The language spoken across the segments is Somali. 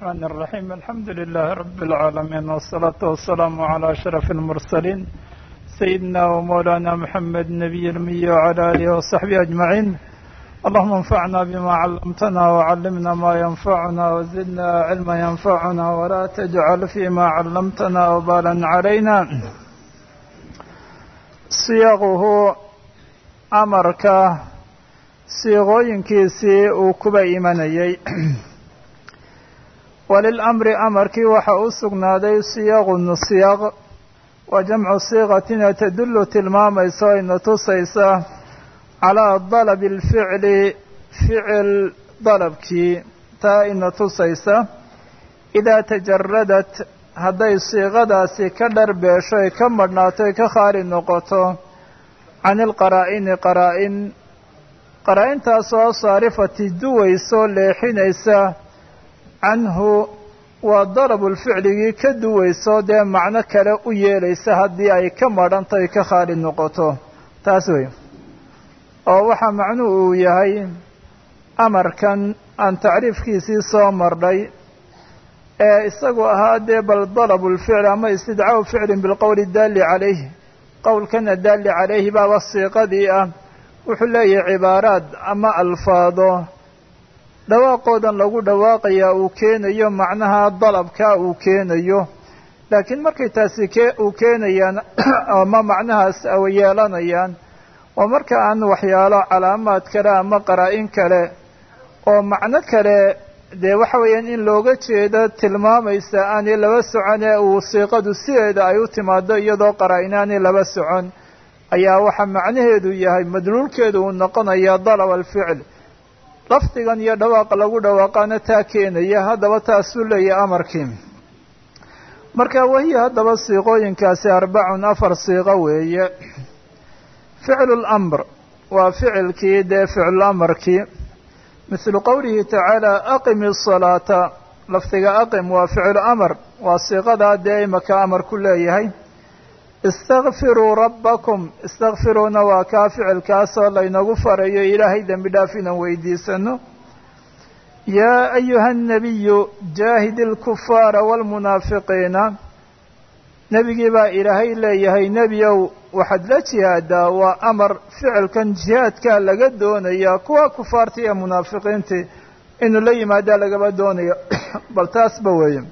الرحمن الرحيم الحمد لله رب العالمين والصلاة والسلام على أشرف المرسلين سيدنا ومولانا محمد نبي المي وعلى آله وصحبه أجمعين اللهم انفعنا بما علمتنا وعلمنا ما ينفعنا وزدنا علما ينفعنا ولا تجعل فيما علمتنا وبالا علينا صيغه أمرك siiqooyinkiisii uu kuba imanayey walilamri amarkii waxa u sugnaaday siyaqun siyaq waa jamcu siiqatina tadullu tilmaamaysa o ina tusaysa calaa dalabi alficli ficil dalabkii taa ina tusaysa idaa tajaradat hadday siiqadaasi ka dharbeesho ay ka madhnaato ay ka khaali noqoto can ilqaraa'ini qaraa-in qaraa-intaasoo saarifati duwaysoo leexinaysa canhu waa darabulficligii ka duwayso dee macno kale u yeelaysa haddii ay ka madhanto ay ka khaali noqoto taas wey oo waxaa macnuhu uu yahay amarkan aan tacriifkiisii soo marnay ee isagu ahaa dee bal darabulficli ama istidcaaءu ficlin bilqowli daalli calayhi qowlkana daalli calayhi baaba siiqadii ah wuxuu leeyahay cibaaraad ama alfaado dhawaaqoodan lagu dhawaaqayaa uu keenayo macnaha dalabka uu keenayo laakiin markay taasi ke uu keenayaan ama macnahaas yeelanayaan waa marka aan waxyaalo calaamaad kale ama qaraa-in kale oo macno kale dee waxa weeyaan in looga jeedo tilmaamaysa aanay laba socon ee uu siiqadu sideeda ay u timaado iyadoo qaraa-in aanay laba socon ayaa waxaa macnaheedu yahay madluulkeedu uu noqonaya dalab alficl lafdigan iyo dhawaaqa lagu dhawaaqaana taa keenaya haddaba taasuu leeyahay amarkii marka wahiya haddaba siiqooyinkaasi arbacun afar siiqo weeye ficlu lamr waa ficilkii dee ficlu amarkii mithlu qowlihi tacaala aqimi asalaata lafdiga aqim waa ficlu amar waa siiqadaa dee imaka amar ku leeyahay istakfiruu rabbakum istakfiruuna waa kaa ficilkaasoo laynagu farayo ilaahay dembi dhaaf inaan weydiisano yaa ayuha annabiyu jaahidi alkufaara waalmunaafiqiina nebigii baa ilaahay leeyahay nebiyow waxaad la jihaadaa waa amar ficilkan jihaadkaa laga doonaya kuwa kufaartii ee munaafiqiintii inuu la yimaadaa lagaba doonayo bal taasba weeye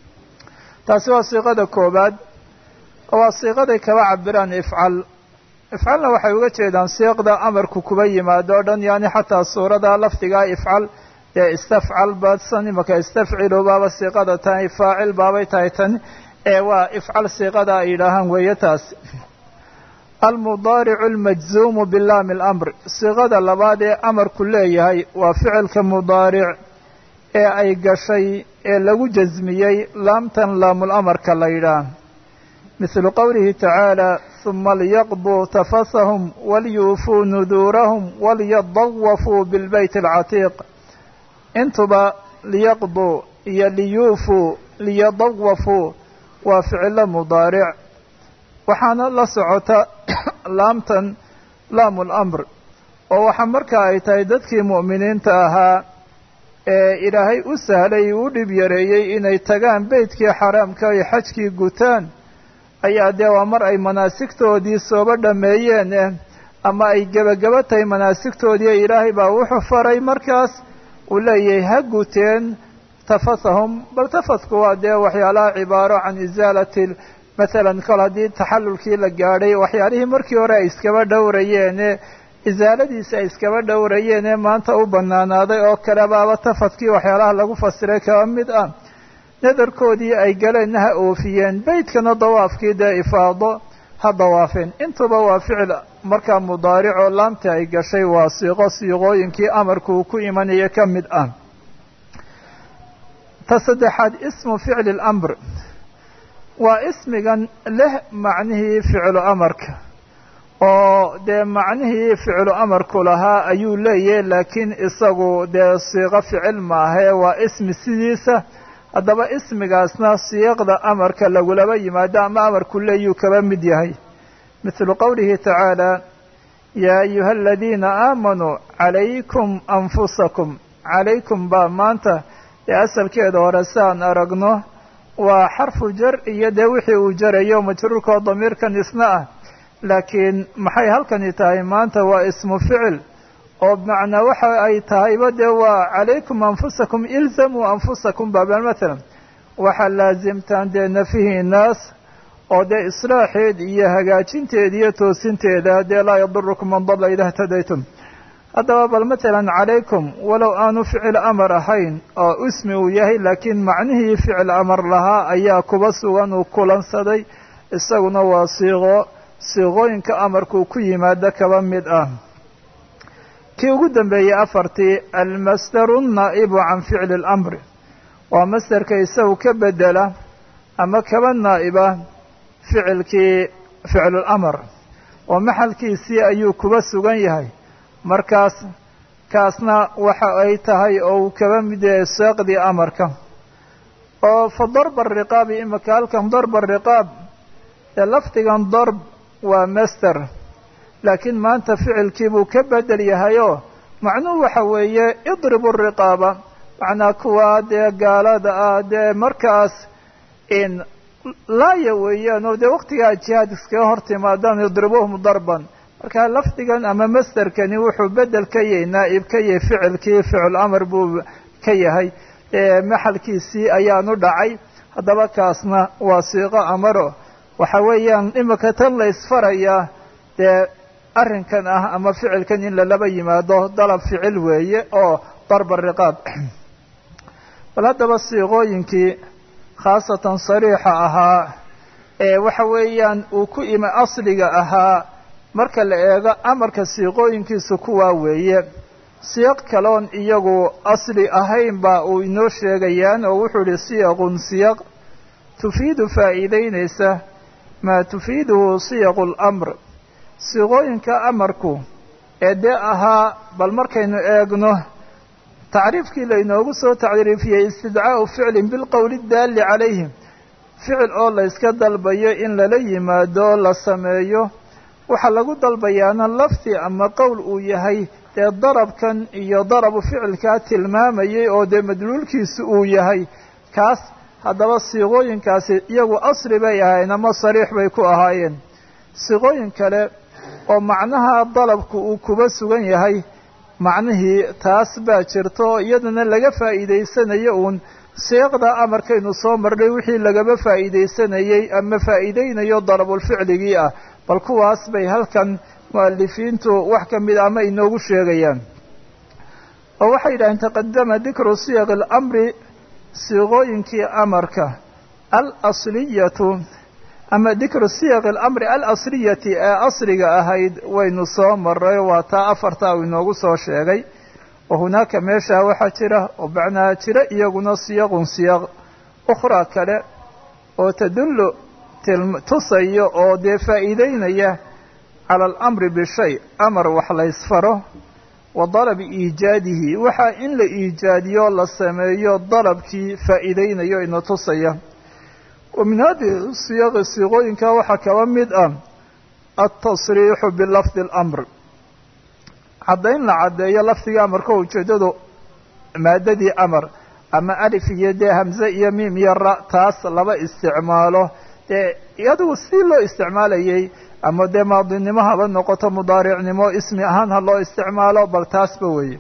taasi waa siiqada koobaad waa siiqaday kaba cabiraan ifcal ifcalna waxay uga jeedaan siiqda amarku kuba yimaado o dhan yani xataa suurada lafdigaa ifcal ee istafcal badsan imaka istafcilu baaba siiqada tahay faacil baabay tahay tani ee waa ifcal siiqada ay yidhaahaan weeye taasi almudaaricu almajzuumu bilaami alamr siiqada labaad ee amarku leeyahay waa ficilka mudaaric ee ay gashay ee lagu jasmiyey laamtan laamulamarka la yidhaah mithlu qowlihi tacaala huma liyaqduu tafasahum waliyuufuu nuduurahum waliyadawafuu bilbeyt alcatiiq intuba liyaqduu iyo liyuufuu liyadawafuu waa ficilo mudaaric waxaana la socota laamtan laamu lamr oo waxaa marka ay tahay dadkii mu'miniinta ahaa ee ilaahay u sahlay u dhib yareeyey inay tagaan beytkii xaraamka ay xajkii gutaan ayaa dee waa mar ay manaasigtoodii sooba dhameeyeen eh ama ay gebagaba tahay manaasigtoodii ilaahay baa wuxuu faray markaas uu leeyahay ha guteen tafasahum bal tafasku waa dee waxyaalaha cibaaro can isaalati mathalan kol haddii taxallulkii la gaadhay waxyaalihii markii hore ay iskaba dhowrayeene isaaladiisi ay iskaba dhowrayeene maanta u banaanaaday oo kale baaba tafadkii waxyaalaha lagu fasiray kaba mid ah nadarkoodii ay galeenna ha oofiyeen beytkana dawaafkii dee ifaado ha dawaafeen intuba waa ficil markaa mudaaricoo laamta ay gashay waa siiqo siiqooyinkii amarku uu ku imanaya ka mid ah ta saddexaad ismu ficli lamr waa ismigan leh macnihii ficlu amarka oo dee macnihii ficlu amarku lahaa ayuu leeyahay laakiin isagu dee siiqo ficil maahae waa ismi sidiisa haddaba ismigaasna siiqda amarka lagulaba yimaado ama amarku leeyuu kaba mid yahay mithlu qowlihi tacaala yaa ayuha aladiina aamanuu calaykum anfusakum calaykum baa maanta dee asalkeeda hore si aan aragno waa xarfu jar iyo dee wixii uu jarayo majruurkoo damiirkan isna ah laakiin maxay halkani tahay maanta waa ismu ficil oo bimacnaa waxa ay tahayba dee waa calaykum anfusakum ilzamuu anfusakum baabal mathalan waxaa laasimtaan dee nafihiinaas oo dee islaaxeed iyo hagaajinteed iyo toosinteeda dee laa yadurukum man dalla idaa htadaytum haddaba bal matalan calaykum walow aanu ficil amar ahayn oo ismi uu yahay laakiin macnihii ficil amar lahaa ayaa kuba sugan uu kulansaday isaguna waa siiqo siiqooyinka amarkuu ku yimaado kaba mid ah kii ugu dambeeyey afartii almasdaru naa'ibu can ficli اlamri waa masderka isagu ka bedela ama kaba naa'iba ficilkii ficlulamar oo maxalkiisii ayuu kuba sugan yahay markaas kaasna waxa ay tahay oo uu kaba mid yahay seeqdii amarka oo fa darba ariqaabi imika halkan darba ariqaab ee lafdigan darb waa master laakiin maanta ficilkii buu ka bedel yahayoo macnuhu waxa weeye idribu riqaaba macnaa kuwa dee gaalada ah dee markaas in laaya weeyaan oo dee waqtigaa jihaad iskaga hor timaadaan idribuhum darban marka lafdigan ama masderkani wuxuu bedel ka yahay naa'ib ka yahay ficilkii ficil amar buu ka yahay maxalkiisii ayaanu dhacay haddaba kaasna waa siiqo amaro waxa weeyaan imika tan la isfarayaa dee arrinkan ah ama ficilkan in lalaba yimaado dalab ficil weeye oo darba riqaab bal haddaba siiqooyinkii khaasatan sariixa ahaa ee waxa weeyaan uu ku imi asliga ahaa marka la eego amarka siiqooyinkiisu kuwaa weeye siyaq kaloon iyagu asli ahayn baa uu inoo sheegayaan oo wuxuu ihi siyaqun siyaq tufiidu faa'iideynaysa maa tufiiduhu siyaqu lamr siiqooyinka amarku ee dee ahaa bal markaynu eegno tacriifkii laynoogu soo tacriifiyey istidcaa'u ficlin bilqowli daalli calayhim ficil oo la yska dalbayo in lala yimaado la sameeyo waxaa lagu dalbayaana lafdi ama qowl uu yahay dee darabkan iyo darabu ficilkaa tilmaamayay oo dee madluulkiisu uu yahay kaas haddaba siiqooyinkaasi iyagu asli bay ahaayeen ama sariix bay ku ahaayeen siiqooyin kale oo macnaha dalabku uu kuba sugan yahay macnihii taas baa jirta oo iyadana laga faa'iidaysanayo uun siiqda amarkaynu soo marnay wixii lagaba faa'iidaysanayey ama faa'iideynayo darabulficligii ah bal kuwaas bay halkan mu'alifiintu wax ka mid ama inoogu sheegayaan oo waxay yidhaheen taqadama dikru siyaq alamri siiqooyinkii amarka alasliyatu ama dikru siyaq alamri alasliyati ee asliga ahayd waynu soo maray waa taa afartaa uu inoogu soo sheegay wa hunaaka meeshaa waxaa jira oo macnaa jira iyaguna siyaqun siyaq ukhraa kale oo tadullu tusayo oo dee faa'iideynaya cala alamri bishay amar wax la ysfaro wa dalabi iijaadihi waxaa in la iijaadiyo la sameeyo dalabkii faa'iideynayo ina tusaya wa min hadihi siyaqi siiqooyinka waxaa kaba mid ah altasriixu bilafdi alamr caddayn la caddeeyo lafdiga amarka ujeeddadu maadadii amar ama alif iyo dee hamze iyo miim iyo ra taas laba isticmaalo dee iyadigu si loo isticmaalayay ama dee maadinimo haba noqoto mudaaricnimo ismi ahaan ha loo isticmaalo bal taasba weeye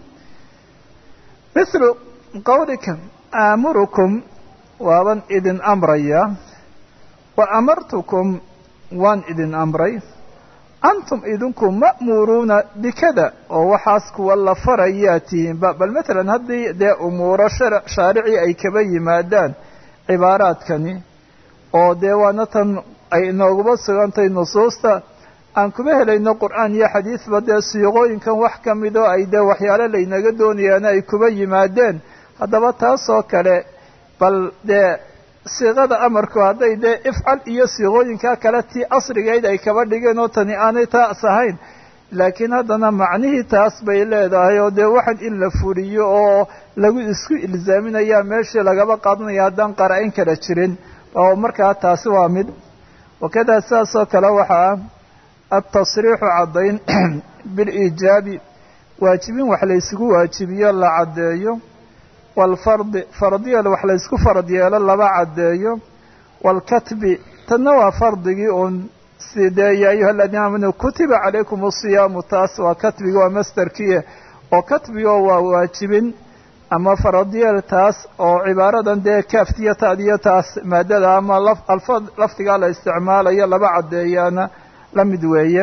mithlu qawlika aamurukum waaban idin amraya wa amartukum waan idin amray antum idinku ma'muuruuna bikada oo waxaas kuwa la farayaa tihiinba bal matalan haddii dee umuuro shaaricii ay kaba yimaadaan cibaaraadkani oo dee waana tan ay inooguba sugantahay nusuusta aan kuma helayno qur'aan iyo xadiidba dee siiqooyinkan wax ka mid oo ay dee waxyaalo laynaga doonayaana ay kuba yimaadeen haddaba taasoo kale bal dee siiqada amarku hadday dee ifcal iyo siiqooyinkaa kale tii asrigeyd ay kaba dhigeen oo tani aanay taas ahayn laakiin haddana macnihii taas bay leedahay oo dee waxan in la fuliyo oo lagu isku ilzaaminayaa meeshii lagaba qaadanaya haddaan qara-in kala jirin oo markaa taasi waa mid wakadaa sidaas oo kale waxaa ah altasriixu caddayn biliijaabi waajibin wax laysugu waajibiyo la caddeeyo waalfardi fardiyal wax laysku farad yeelo laba caddeeyo waalkatbi tanna waa fardigii uun sidee yaa ayuha aladiina aamanuu kutiba calaykum asiyaamu taas waa katbigi waa masderkiie oo katbigoo waa waajibin ama faradiyeel taas oo cibaaradan dee kaaftiyo taadiyo taas maadada ama alfa lafdigaa la isticmaalayo laba caddeeyaana la mid weeye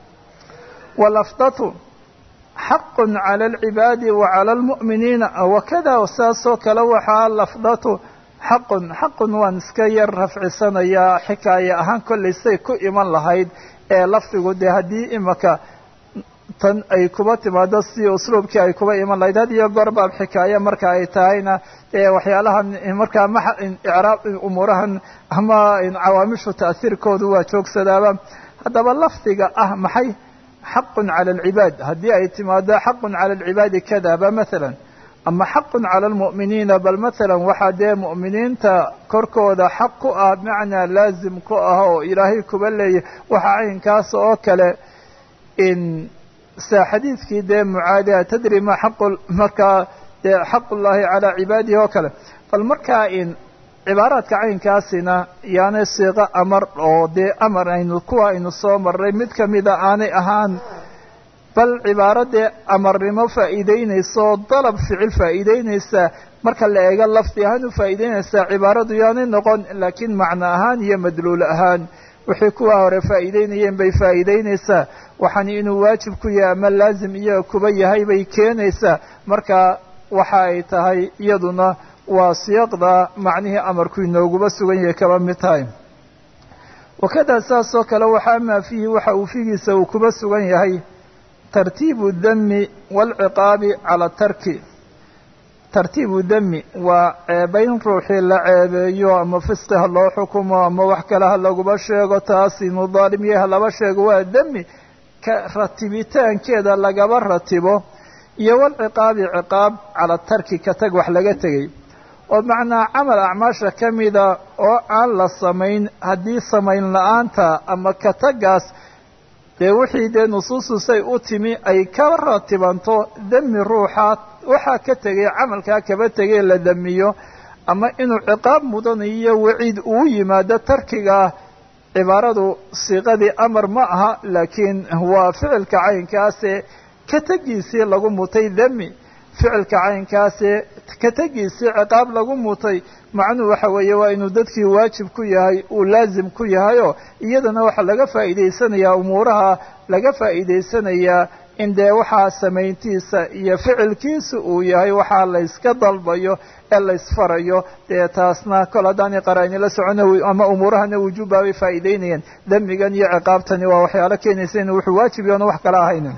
walafdatu xaqun cala alcibaadi wa cala almu'miniina wakada saasoo kale waxaa lafdatu xaqun xaqun waan iska yar rafcisanayaa xikaaya ahaan kollay say ku iman lahayd ee lafdigu dee haddii imaka tan ay kuba timaado si usluubkii ay kuba iman lahayd had iyo goor baab xikaaya marka ay tahayna ee waxyaalahan markaa ma icraab umuurahan ama cawaamishu ta'hiirkoodu waa joogsadaaba haddaba lafdiga ah maxay xaqun cala alcibaad haddii ay timaado xaqun cala alcibaadi kadaba masalan ama xaqun cala almu'miniina bal masalan waxaa dee mu'miniinta korkooda xaq ku ah macnaa laazim ku ah oo ilaahay kuba leeyahy waxaa caynkaas oo kale in sa xadiidkii dee mucaadiha tadri ma xaqu markaa dee xaqullaahi calaa cibaadihi oo kale bal markaa in cibaaraadka caynkaasina yaanay siiqo amar oo dee amar aynu kuwa aynu soo marray mid kamida aanay ahaan bal cibaaro dee amarnimo faa'iideynaysa oo dalab ficil faa'iideynaysa marka la eego lafdi ahaan u faa'iideynaysaa cibaaradu yaanay noqon laakiin macno ahaan iyo madluul ahaan wixii kuwa hore faa'iideynayeen bay faa'iideynaysaa waxaan inuu waajib ku yahay ama laazim iyaga kuba yahay bay keenaysaa marka waxa ay tahay iyaduna waa siyaqda macnihii amarku inooguba sugan yahay kaba mid tahay wakada saas oo kale waxaa maa fiihi waxa uu figiisa uu kuba sugan yahay tartiibu dami waalciqaabi cala tarki tartiibu dami waa ceebayn ruuxii la ceebeeyo ama fisqi ha loo xukumo ama wax kale ha laguba sheego taas inuu daalim yahay ha laba sheego waa demi ka ratibitaankeeda lagaba ratibo iyo walciqaabi ciqaab cala tarki ka tag wax laga tegay oo macnaa camal acmaasha ka mida oo aan la samayn haddii samayn la-aanta ama ka tagaas dee wixii dee nusuustusay u timi ay ka ratibanto demi ruuxa waxaa ka tegay camalkaa kaba tegay la damiyo ama inuu ciqaab mudanayo waciid uu yimaado tarkigaa cibaaradu siiqadii amar ma aha laakiin waa ficilka caynkaase ka tegiisii lagu mutay demi ficilka caynkaase ka tegiisii ciqaab lagu mutay macnuhu waxa weeye waa inuu dadkii waajib ku yahay uu laazim ku yahayoo iyadana waxaa laga faa'iidaysanayaa umuuraha laga faa'iidaysanayaa in dee waxaa samayntiisa iyo ficilkiisa uu yahay waxaa layska dalbayo ee laysfarayo dee taasna kol haddaanay qaraa'ini socona ama umuurahana wujuubbaa bay faa'iideynayeen demigan iyo ciqaabtani waa waxyaalo keenaysa inu wuxuu waajib yoona wax kala ahaynin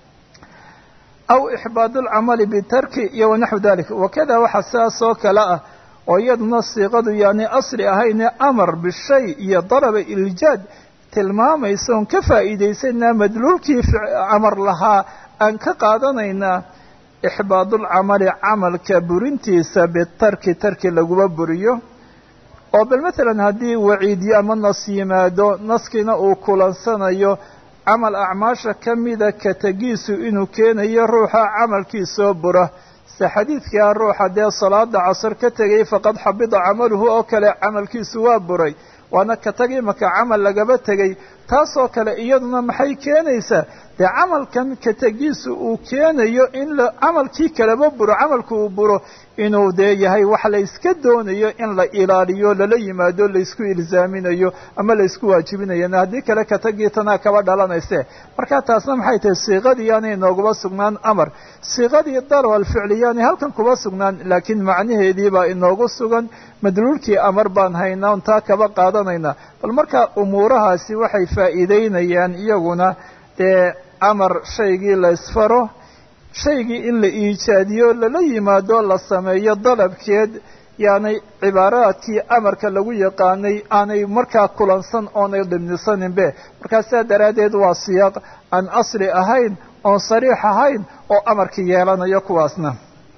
aw ixbaad alcamali bitarki iyo wanaxwu dalik wakada waxa sidaas oo kale ah oo iyaduna siiqadu yaani asli ahayne amar bishay iyo dalaba iljaad tilmaamaysa oon ka faa'iidaysanaa madluulkii amar lahaa aan ka qaadanaynaa ixbaadulcamali camalka burintiisa bitarki tarki laguma buriyo oo bal matalan haddii waciidyo ama nas yimaado naskiina uu kulansanayo camal acmaasha ka mida ka tegiisu inuu keenayo ruuxa camalkiisoo bura se xadiidkaa ruuxa dee salaada casar ka tegay faqad xabida camaluhu oo kale camalkiisu waa buray waana ka tag imaka camal lagaba tegay taasoo kale iyaduna maxay keenaysaa dee camalkan ka tegiisu uu keenayo in la camalkii kaleba buro camalku uu buro inuu dee yahay wax la yska doonayo in la ilaaliyo lala yimaado laysku ilzaaminayo ama laysku waajibinayo haddii kale ka tagii tanaa kaba dhalanayse marka taasna maxay tahay siiqadii yaanay nooguba sugnaan amar siiqadii dalwal ficli yaanay halkan kuba sugnaan laakiin macnaheedii baa inoogu sugan madluulkii amar baan haynaa on taa kaba qaadanaynaa bal marka umuurahaasi waxay faa'iideynayaan iyaguna dee amar shaygii la ysfaro shaygii in la iijaadiyo lala yimaado la sameeyo dalabkeed yaanay cibaaraadkii amarka lagu yaqaanay aanay markaa kulansan oonay dhibnisaninbe markaa sidaa daraaddeed waa siyaaq aan asli ahayn oon sariix ahayn oo amarkii yeelanayo kuwaasna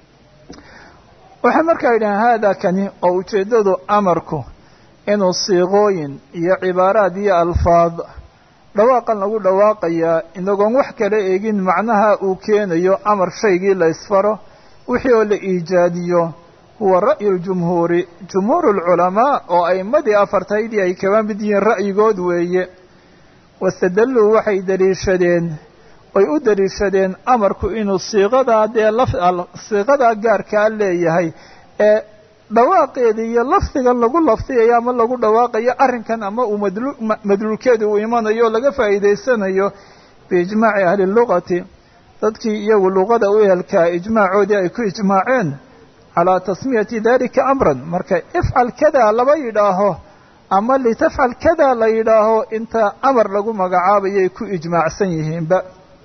waxay markaa yidhahen haada kani oo ujeeddadu amarku inuu siiqooyin iyo cibaaraad iyo alfaad dhawaaqan lagu dhawaaqayaa inagoon wax kala eegin macnaha uu keenayo amar shaygii la ysfaro wixii oo la iijaadiyo huwa ra'yu ljumhuuri jumhuur lculamaa oo a'imadii afartaydii ay kaba mid yihiin ra'yigood weeye wastadalluu waxay daliishadeen oy u daliishadeen amarku inuu siiqadaa dee siiqadaa gaarkaa leeyahay ee dhawaaqeeda iyo lafdigan lagu lafdiyayo ama lagu dhawaaqayo arrinkan ama uu madluulkeeda uu imanayo o laga faa'iidaysanayo biijmaaci ahli lugati dadkii iyagu luqada u ehelkaa ijmaacoodii ay ku ijmaaceen calaa tasmiyati dalika amran marka ifcal kada laba yidhaaho ama litafcal kada la yidhaaho inta amar lagu magacaabayay ku ijmaacsan yihiinba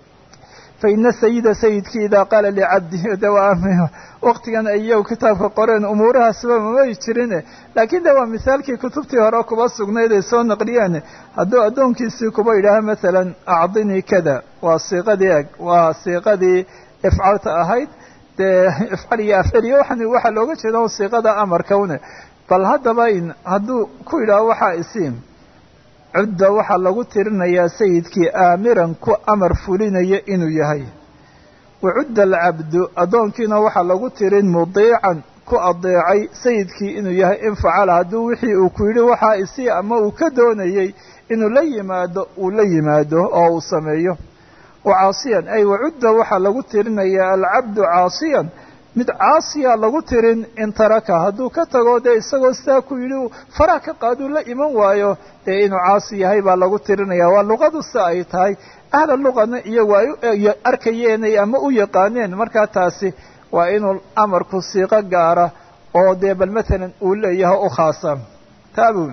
faina sayida sayidkii idaa qaala licabdihi de waa waqtigan ay iyagu kitaabka qoreen umuurahaasba mamay jirine laakiin de waa misaalkii kutubtii hore kuba sugnayd ay soo naqliyeen hadduu addoonkiisii kuba yidhaaho masalan acdinii kada waa siiqadii eg waa siiqadii ifcalta ahayd dee ifcal iyo afceliyo waxan waxaa looga jeeda siiqada amarka une bal haddaba in hadduu ku yidhaaho waxaa isiim cudda waxaa lagu tirinayaa sayidkii aamiran ku amar fulinaya inuu yahay wa cudda alcabdu addoonkiina waxaa lagu tirin mudiican ku adeecay sayidkii inuu yahay in facala hadduu wixii uu ku yidhi waxaa isii ama uu ka doonayey inuu la yimaado uu la yimaado oo uu sameeyo wa caasiyan ay wacudda waxaa lagu tirinayaa alcabdu caasiyan mid caasiya lagu tirin in taraka hadduu ka tago dee isagoo sidaa ku yidhi faraha ka qaaduu la iman waayo dee inuu caasi yahay baa lagu tirinaya waa luqadu si ay tahay ahla luqana iyagu ay arkayeenay ama u yaqaaneen markaa taasi waa inuu amarku siiqo gaara oo dee bal matalan uu leeyahay u khaasa taabun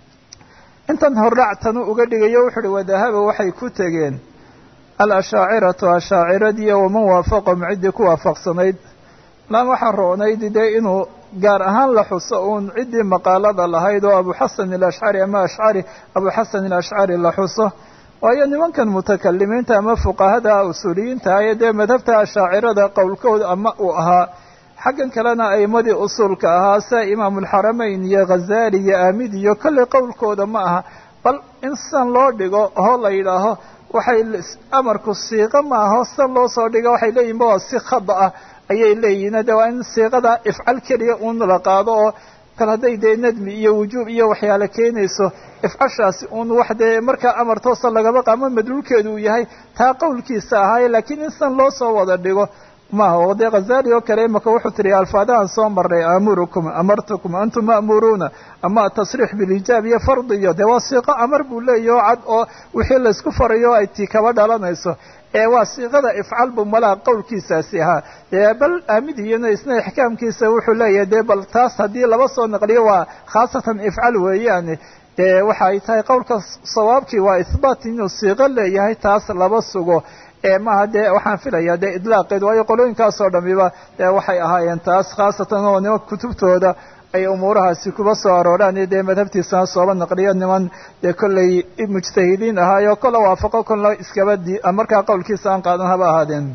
intan hordhactanu uga dhigayo wuxu uhi wadahaba waxay ku tegeen alashaaciratu ashaaciradii waman waafaqahum ciddii ku waafaqsanayd laan waxaa roonayd dee inuu gaar ahaan la xuso uun ciddii maqaalada lahayd oo abu xasan alashcari ama ashcari abu xasan alashcari la xuso waayo nimankan mutakalimiinta ama fuqahada usuuliyiinta aye dee madhabta ashaacirada qowlkooda ama uu ahaa xaggan kalena a'imadii usuulka ahaa sida imaamulxaramayn iyo ghazaali iyo aamid iyo kolley qowlkooda ma aha bal in sidan loo dhigo oo la yidhaaho waxay amarku siiqo maaho sidan loo soo dhigo waxay leeyihin ba waa si khada ah ayay leeyihiin de waa in siiqada ifcal keliya uun la qaado oo kal hadday dee nadmi iyo wujuub iyo waxyaale keenayso ifcashaasi uun wax dee markaa amar toosa lagaba qaamo madluulkeedu uu yahay taa qowlkiisa ahaaye laakiin in sidan loo soo wada dhigo maaha oo dee khazali oo kale imaka wuxuu tiri alfaadahan soo maray aamurukum amartukum antum ma'muruuna ama tasriix bilijaab iyo fardiyo dee waa siiqo amar buu leeyahy oo cad oo wixii laysku farayo ay tii kaba dhalanayso ee waa siiqada ifcal bu malaha qowlkiisaasi ahaa dee bal aamidiyana isna ixkaamkiisa wuxuu leeyahay dee bal taas haddii laba soo naqliyo waa khaasatan ifcal weeyaane dee waxa ay tahay qowlka sawaabkii waa ihbaat inuu siiqo leeyahay taas laba sugo ee maaha dee waxaan filayaa dee idlaaqeed waayo qolooyinkaasoo dhamiba dee waxay ahaayeen taas khaasatan oo niman kutubtooda ay umuurahaasi kuba soo arooraan dee madhabtiisana sooba naqliyo niman dee kollay mujtahidiin ahaayo kola waafaqo kolla iskaba di markaa qowlkiisa aan qaadan haba ahaadeen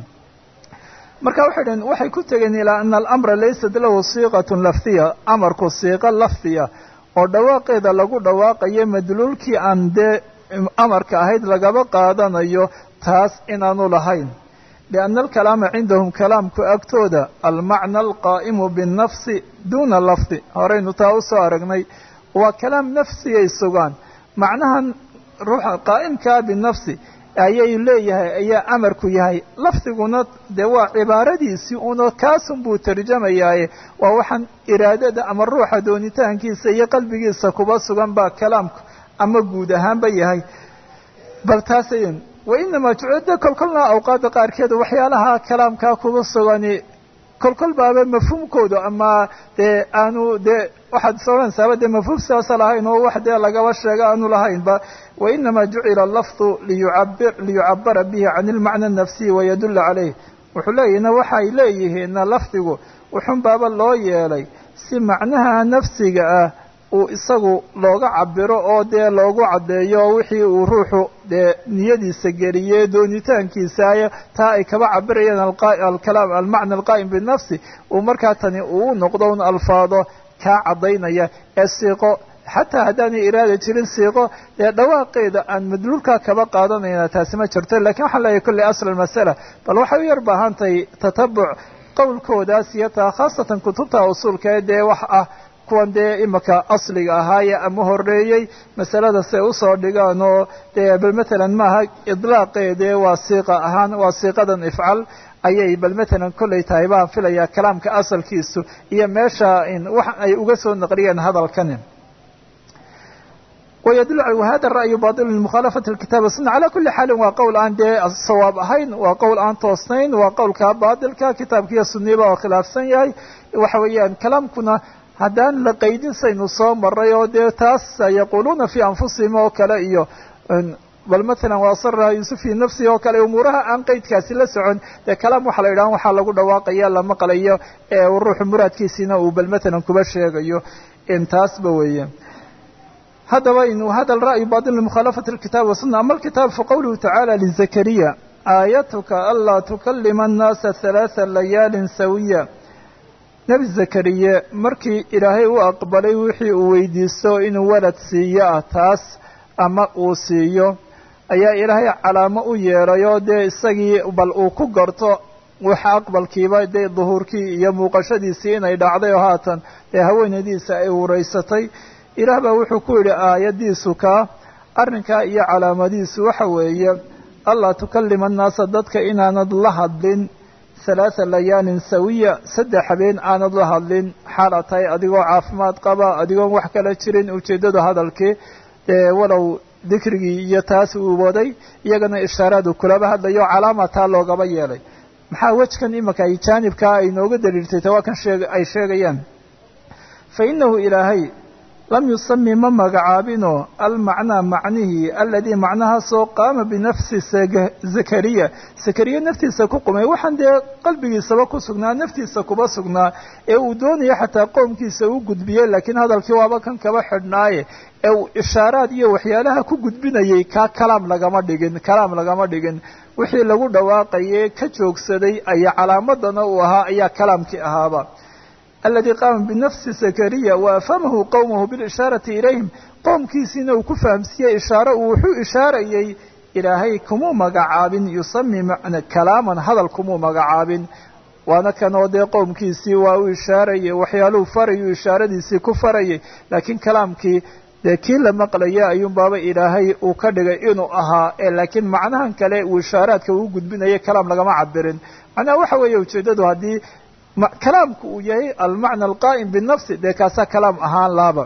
marka waxay dhaheen waxay ku tegeen ilaa ana alamra laysat lahu siiqatun lafdiya amarku siiqo lafdiya oo dhawaaqeeda lagu dhawaaqayo madluulkii aan dee amarka ahayd lagaba qaadanayo taas inaanu lahayn lianna alkalaama cindahum kalaamku agtooda almacna alqaa'imu binnafsi duuna lafdi horaynu taa usoo aragnay waa kalaam nafsiyay sugaan macnahan ruuxa qaa'imkaa binafsi ayay leeyahay ayaa amarku yahay lafdiguna dee waa cibaaradiisii una kaasun buu tarjamayaaye waa waxaan iraadada ama ruuxa doonitaankiisa iyo qalbigiisa kuba sugan baa kalaamku ama guud ahaanba yahay bal taasayn wainamaa jucida kolkolna awqaadda qaarkeed waxyaalaha kalaamkaa kuba sugani kolkol baaba mafhuumkooda ama dee aanu dee waxaad is odhanaysaaba dee mafhuum sidaasa lahayn oo wax dee lagaba sheego aanu lahaynba wainamaa jucila lafdu liyucabir liyucabara bihi can ilmacna anafsiyi wayadulla caleyh wuxuu leeyahina waxay leeyihiinna lafdigu wuxun baaba loo yeelay si macnaha nafsiga ah uu isagu looga cabiro oo dee loogu caddeeyo wixii uu ruuxu dee niyadiisa geliyey doonitaankiisa taa ay kaba cabirayeen alkalaam almacna alqaa'im binafsi uu markaa tani uu noqdo un alfaado kaa caddaynaya ee siiqo xataa haddaanay iraada jirin siiqo dee dhawaaqeeda aan madluulkaa kaba qaadanayna taasi ma jirto lakiin waxaan leeyahay kolley asl masala bal waxay u yar baahan tahay tatabuc qowlkoodaas iyo taa khaasatan kutubta usuulkae dee wax ah kuwan dee imaka asliga ahaaye ama horeeyey masalada say usoo dhigaan oo dee bal matalan maaha idlaaqeedee waa siiqa ahaan waa siiqadan ifcal ayay bal matalan kollay tahay baan filayaa kalaamka asalkiisu iyo meesha wax ay uga soo naqliyeen hadalkani ويدل وhذا الرأي باطل لمخالفة الكتاب والسنة على كuلi xاal waa qowl aan dee sawaab ahayn waa qowl aan toosnayn waa qowlka baطilka kitaabkiiyo suniba oo khilaafsan yahay waxa weeyaan kalaamkuna haddaan la qaydin saynu soo maray oo dee taas yaquluuna في أنfusihim oo kale iyo bal mثalا وasرha yusuf في nafsihi oo kale umuuraha aan qeydkaasi la socon dee kalaam waxa la yidhaha waxaa lagu dhawaaqaya la maqlayo ee ruuxu muraadkiisiina uu bal mثalan kuba sheegayo intaasba weeye haddaba inu hada ra'yu baطil لmukhalafati الkitaab wasunة ama alkitaab faqowluhu tacaalى lزakariya aayatuka anlaa tukalima الnaasa ثalaaثa layaali sawiya nebi zakariye markii ilaahay u aqbalay wixii uu weydiisto inuu walad siiyo ah taas ama uu siiyo ayaa ilaahay calaamo u yeelayoo dee isagii bal uu ku garto waxa aqbalkiiba dee duhuurkii iyo muuqashadiisii inay dhacday oo haatan dee haweenadiisa ay ureysatay ilaah baa wuxuu ku yidhi aayadiisu kaa arrinkaa iyo calaamadiisu waxa weeye allaa tukalima annaasa dadka inaanad la hadlin halaatha layaalin sawiya saddex habeen aanad la hadlin xaala tahay adigoo caafimaad qaba adigoon wax kala jirin ujeeddadu hadalkii dee walow dikrigii iyo taas uu waday iyagana ishaaraadu kulaba hadlayo calaama taa loogaba yeelay maxaa wejkan imanka ay jaanibkaa ay nooga daliiltay ta waa kan sheeg ay sheegayaan fa inahu ilaahay lam yusami ma magacaabino almacnaa macnihii aladii macnahaasoo qaama binafsi zakariya zakariya naftiisa ku qumay waxaan dee qalbigiisaba ku sugnaa naftiisa kuba sugnaa ee uu doonaya xataa qoomkiisa u gudbiyey laakiin hadalkii waaba kan kaba xidhnaaye ee uu ishaaraad iyo waxyaalaha ku gudbinayay kaa kalaam lagama dhigin kalaam lagama dhigin wixii lagu dhawaaqayay ka joogsaday ayaa calaamadana uu ahaa ayaa kalaamkii ahaaba aladii qaama binafsi zakariya wa afhamahu qowmahu bilishaarati ilayhim qoomkiisiina uu ku fahamsiiyey ishaaro uu wuxuu ishaarayey ilaahay kumuu magacaabin yusami man kalaaman hadal kumuu magacaabin waana kanoo dee qowmkiisii waa u ishaarayay waxyaaluhu farayuu ishaaradiisii ku farayay laakiin kalaamkii dee kii la maqlaya ayuun baaba ilaahay uu ka dhigay inuu ahaa ee laakiin macnahan kale uu ishaaraadka uu gudbinayay kalaam lagama cabirin macnaha waxa weeye ujeeddadu haddii kalaamku uu yahay almacna alqaa'im binafsi dee kaasaa kalaam ahaan laaba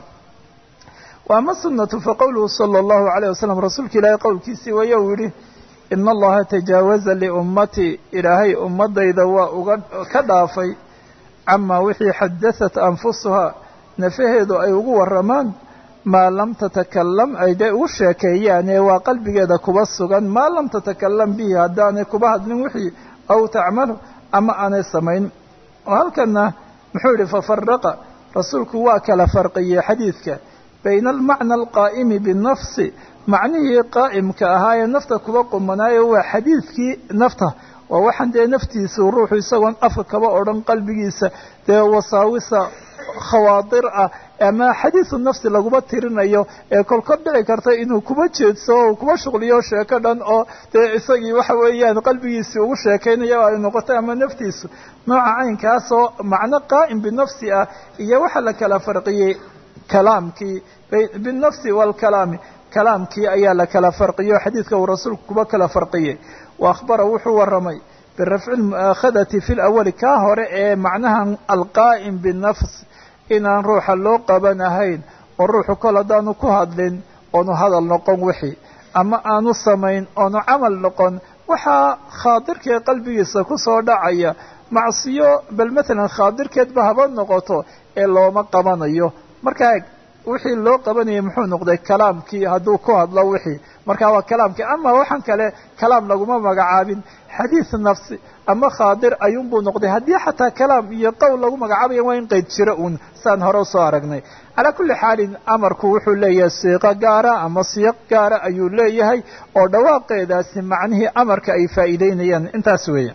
wa ama sunatu faqowluhu sala allahu alayh wasalam rasuulka ilaahay qowlkiisii waya uu yihi ina allaha tajaawaza liummatii ilaahay ummadayda waa uga ka dhaafay camaa wixii xadahat anfusuhaa nafaheedu ay ugu waramaan maa lam tatakalam ay dee ugu sheekeeyaane waa qalbigeeda kuba sugan maa lam tatakalam bihi haddaanay kuba hadlin wixii aw tacmalu ama aanay samayn oo halkana muxuu yihi fafaraqa rasuulku waa kala farqiyey xadiidka bayna almacna alqaa'imi binafsi macnihii qaa'imka ahaa ee nafta kuba qumanaayo waa xadiidkii nafta waa waxaan dee naftiisu ruuxu isagoon afka kaba odhan qalbigiisa dee wasaawisa khawaadir ah ama xadiisu nafsi laguma tirinayo ee kolkod dhici karta inuu kuba jeedso o kuba shuqliyo sheeko dhan oo dee isagii waxa weeyaan qalbigiisii ugu sheekaynayo ay noqoto ama naftiisu nooca caynkaasoo macno qaa'im binafsi ah iyo waxaa la kala farqiyey kalaamkii binafsi waalkalaami kalaamkii ayaa la kala farqiyo xadiidka uu rasuulku kuba kala farqiyey wa akhbara wuxuu waramay birafci lmu'aakhadati fi lawali kaa hore ee macnaha alqaa'im binafs inaan ruuxa loo qabanahayn oo ruuxu kol haddaanu ku hadlin oonu hadal noqon wixii ama aanu samayn oonu camal noqon waxaa khaadirkee qalbigiisa kusoo dhacaya macsiyo bal matalan khaadirkeedba haba noqoto ee looma qabanayo markaa wixii loo qabanayay muxuu noqday kalaamkii hadduu ku hadlo wixii markaa waa kalaamkii ama waxaan kale kalaam laguma magacaabin xadiis nafsi ama khaadir ayuunbuu noqday haddii xataa kalaam iyo qowl lagu magacaabaya waa in qeyd jiro uun saan hore usoo aragnay calaa kulli xaalin amarku wuxuu leeyahay siiqo gaara ama siyaq gaara ayuu leeyahay oo dhawaaqeedaasi macnihii amarka ay faa'iideynayaan intaas weeye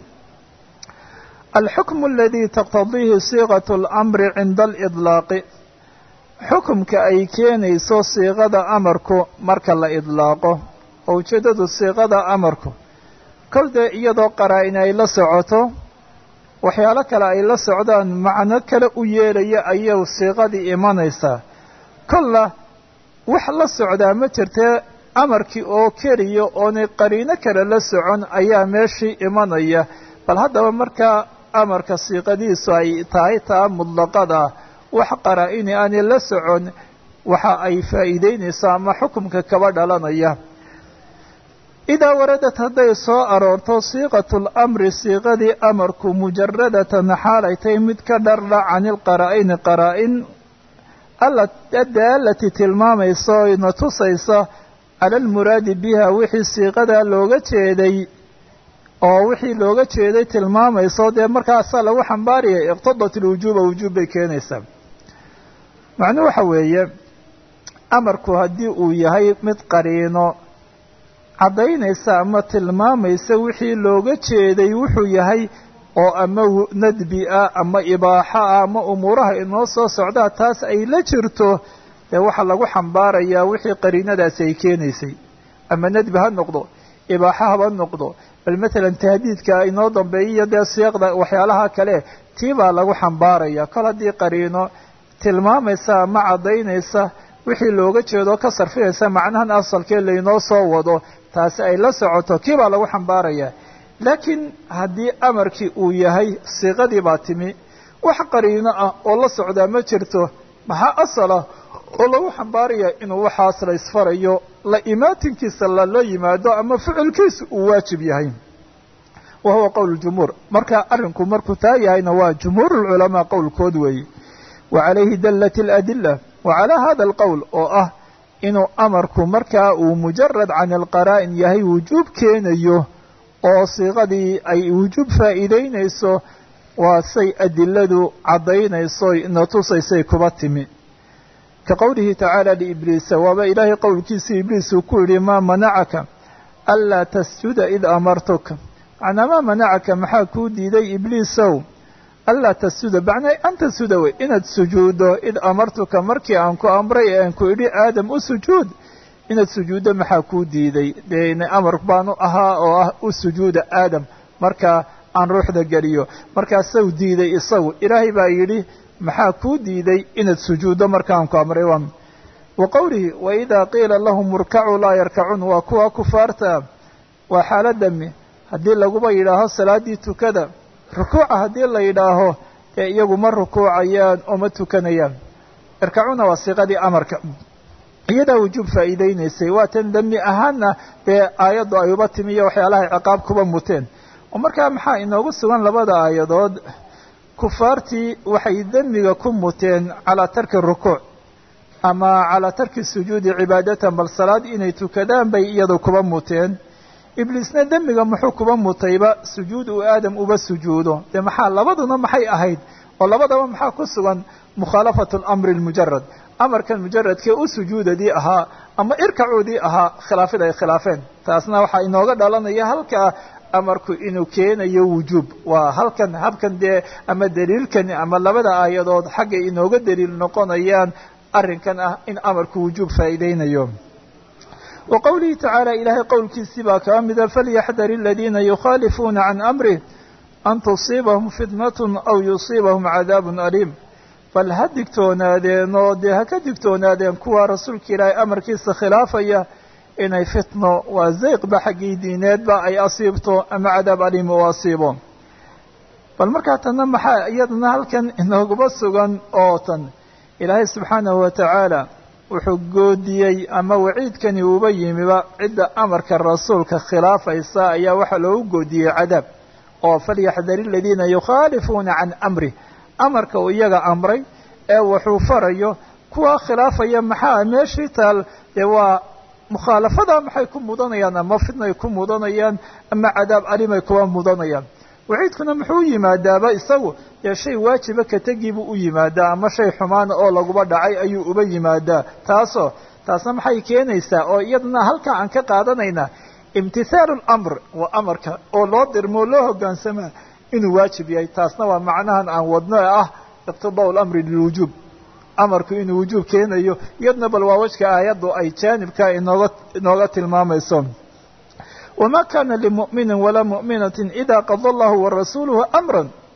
alxukmu aladi taqtadiihi siiqat اlamri cinda alidlaaqi xukumka ay keenayso siiqada amarku marka la idlaaqo oo ujeeddadu siiqada amarku kol dee iyadoo qaraa-in ay la socoto waxyaalo kale ay la socdaan macno kale u yeelaya ayay siiqadii imanaysaa kolla wax la socdaa ma jirtee amarkii oo keliya oonay qariino kale la socon ayaa meeshii imanaya bal haddaba markaa amarka siiqadiisu ay tahay taa mudlaqada wax qaraa-ini aanay la socon waxa ay faa'iideynaysaa ama xukumka kaba dhalanaya idaa waradad hadday soo aroorto siiqatu lamri siiqadii amarku mujaradatan xaalay tahay mid ka dhardha cani lqaraa-ini qaraa-in adaalati tilmaamaysa o ina tusaysa cala almuraadi biha wixii siiqadaa looga jeeday oo wixii looga jeeday tilmaamayso dee markaasaa lagu xambaariyay iqtadat ilwujuuba wujuub bay keenaysaa macnuu waxa weeye amarku haddii uu yahay mid qariino caddaynaysa ama tilmaamaysa wixii looga jeeday wuxuu yahay oo ama nadbi ah ama ibaaxo ah ama umuuraha inoo soo socdaa taas ay la jirto dee waxaa lagu xambaarayaa wixii qariinadaasi ay keenaysay ama nadbi ha noqdo ibaaxo haba noqdo bal matalan tahdiidka inoo dambeeyiyo dee siiqda waxyaalaha kale tii baa lagu xambaaraya kol haddii qariino tilmaamaysa ama caddaynaysa wixii looga jeedo ka sarfinaysa macnahan asalkee laynoo soo wado taasi ay la socoto kii baa lagu xambaaraya laakiin haddii amarkii uu yahay siiqadii baa timi wax qariino ah oo la socdaa ma jirto maxaa asalah oo lagu xambaaraya inuu waxaas la isfarayo la imaatinkiisa lala yimaado ama ficilkiisa uu waajib yahay wa huwa qowl jumhuur marka arrinku markuu taa yahayna waa jumhuur lculamaa qowlkood weeye wa calayhi dallat aladila wa calaa hada alqowl oo ah inuu amarku markaa uu mujarad can alqaraa'in yahay wujuub keenayo oo siiqadii ay wujuub faa'iideynayso waa say adiladu caddaynayso na tusaysay kuba timi ka qowlihi tacaala liibliisa waaba ilaahay qowlkiisii ibliis uu ku yidhi maa manacaka anlaa tasjuda id amartuka macnaa maa manacaka maxaa kuu diiday ibliisow anlaa tasjuda macnaa an tasjuda wey inaad sujuuddo id amartuka markii aan ku amray ee aan ku idhi aadam u sujuud inaad sujuuddo maxaa kuu diiday dee amar baanu ahaa oo ah u sujuuda aadam markaa aan ruuxda geliyo markaasau diiday isagu ilaahay baa yidhi maxaa kuu diiday inaad sujuuddo markaan ku amray waa wa qowlihi waidaa qiila lahum urkacuu laa yarkacuun waa kuwa kufaarta waa xaaladami haddii laguba yidhaaho salaaddii tukada rukuuca haddii la yidhaaho dee iyagu ma rukuucayaan oo ma tukanayaan irkacuuna waa siiqadii amarka iyadaa wujuub faa'iideynaysay waa tan demi ahaanna dee aayaddu ay uba timi iyo waxyaalahay ciqaab kuba muteen oo markaa maxaa inoogu sugan labada aayadood kufaartii waxay demiga ku muteen calaa tarki rukuuc ama calaa tarki sujuudi cibaadatan bal salaad inay tukadaan bay iyadu kuba muteen ibliisna demiga muxuu kuba mutayba sujuud uu aadam uba sujuudo dee maxaa labaduna maxay ahayd oo labadaba maxaa ku sugan mukhaalafatu alamri almujarad amarkan mujaradkee u sujuudadii ahaa ama irkacuudii ahaa khilaafid ay khilaafeen taasna waxaa inooga dhalanaya halkaa amarku inuu keenayo wujuub waa halkan habkan dee ama daliilkan ama labada aayadood xaggay inooga daliil noqonayaan arrinkan ah in amarku wujuub faa'iideynayo wa qowlihi tacaala ilaahay qowlkiisii baa kaa mida falyaxdar aladiina yukhaalifuuna can amrih an tusiibahum fitnatun aw yusiibahum cadaabun aliim bal ha digtoonaadeen oo dee ha ka digtoonaadeen kuwa rasuulka ilaahay amarkiisa khilaafaya inay fitno waa zayqba xaggii diineedba ay asiibto ama cadaab aliim u asiibo bal markaa tanna maxaa iyadana halkan inooguba sugan oo tan ilaahay subxaanahu wa tacaala wuxuu goodiyey ama waciidkani uba yimiba cidda amarka rasuulka khilaafaysa ayaa waxaa loogu goodiyey cadaab oo falyaxdar aladiina yukhaalifuuna can amrih amarka uu iyaga amray ee wuxuu farayo kuwa khilaafaya maxaa meeshii taal dee waa mukhaalafada maxay ku mudanayaan ama fitnay ku mudanayaan ama cadaab alimay kuwa mudanayaan waciidkuna muxuu yimaadaaba isagu dee shay waajiba ka tegiibuu u yimaadaa ama shay xumaana oo laguba dhacay ayuu uba yimaadaa taasoo taasna maxay keenaysaa oo iyadana halkaa aan ka qaadanaynaa imtithaalu lamr waa amarka oo loo dirmo loo hogaansamaa inuu waajib yahay taasna waa macnahan aan wadno ee ah iqtidaau lamri lilwujuub amarku inuu wujuub keenayo iyadna bal waa wajka aayaddu ay jaanibka inooga inooga tilmaamayso wma kana limu'mini walaa mu'minaةi ida qada allahu warasuuluhu amra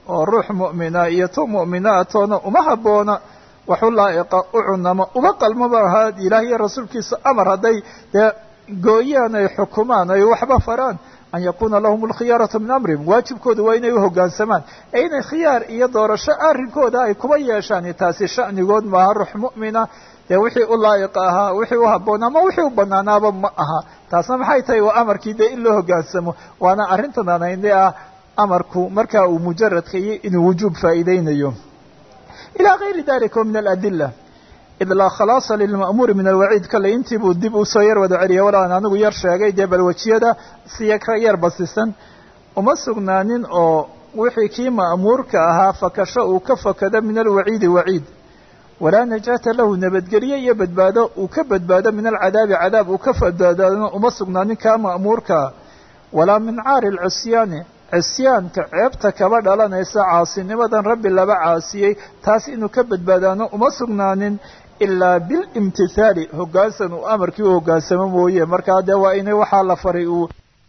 oo ruux mu'mina iyo tu mu'minaatoona uma habboona waxu laa'iqa u cunama uma qalmaba ahaa ilaah iyo rasuulkiisa amar hadday dee gooyaan ay xukumaan ay waxba faraan an yakuuna lahum alkhiyaaratu min amrihim waajibkooda waa inay u hoggaansamaan ee inay khiyaar iyo doorasho arrinkooda ay kuba yeeshaan taasi sha'nigood maaha ruux mu'mina dee wixii u laa'iqa ahaa wixii u habboon ama wixii u bannaanaaba ma aha taasna maxay tahay waa amarkii dee in loo hoggaansamo waana arrintan anayne ah amarku markaa uu mujaradka iyo inuu wujuub faa'iideynayo ilaa gayri dalika wa min aladila id laa khalaasa lilma'muuri min alwaciid kale intii buu dib usoo yar wada celiyay wala aan anigu yar sheegay dee balwajiyada siya ka yar basisan uma sugnaanin oo wixii kii ma'muurka ahaa fakasho uu ka fakado min alwaciidi waciid walaa najaata lahu nabadgelye iyo badbaado uu ka badbaado min alcadaabi cadaab uu ka badbaadona uma sugnaanin kaa ma'muurkaa walaa min caari alcisyaani cisyaanka ceebta kaba dhalanaysa caasinimadan rabbi laba caasiyey taas inuu ka badbaadaano uma sugnaanin ilaa bilimtithaali hoggaansan uu amarkii u hoggaansamo mooye markaa dee waa inay waxaa la faray uu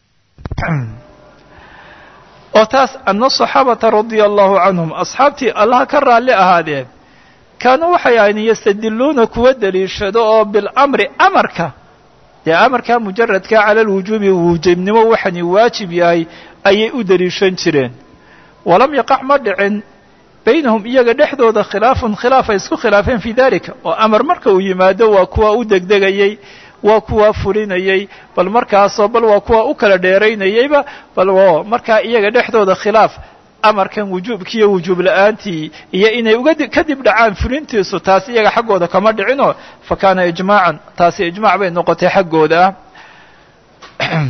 oo taas ana saxaabata radia allahu canhum asxaabtii allaha ka raalli ahaadeen kaanuu waxay ahayn yastadiluuna kuwa deliishado oo bilamri amarka dee amarkaa mujaradka cala alwujuubi wujuubnimo waxani waajib yahay ayay u deliishan jireen walam yaqac ma dhicin baynahum iyaga dhexdooda khilaafun khilaaf ay isku khilaafeen fii dalika oo amar marka uu yimaado waa kuwa u degdegayey waa kuwa fulinayey bal markaasoo bal waa kuwa u kala dheeraynayeyba bal o markaa iyaga dhexdooda khilaaf amarkan wujuubkiiyo wujuub la-aantii iyo inay uga kadib dhacaan fulintiisu taas iyaga xaggooda kama dhicinoo fa kaana ijmaacan taasi ijmaac bay noqotay xaggooda ah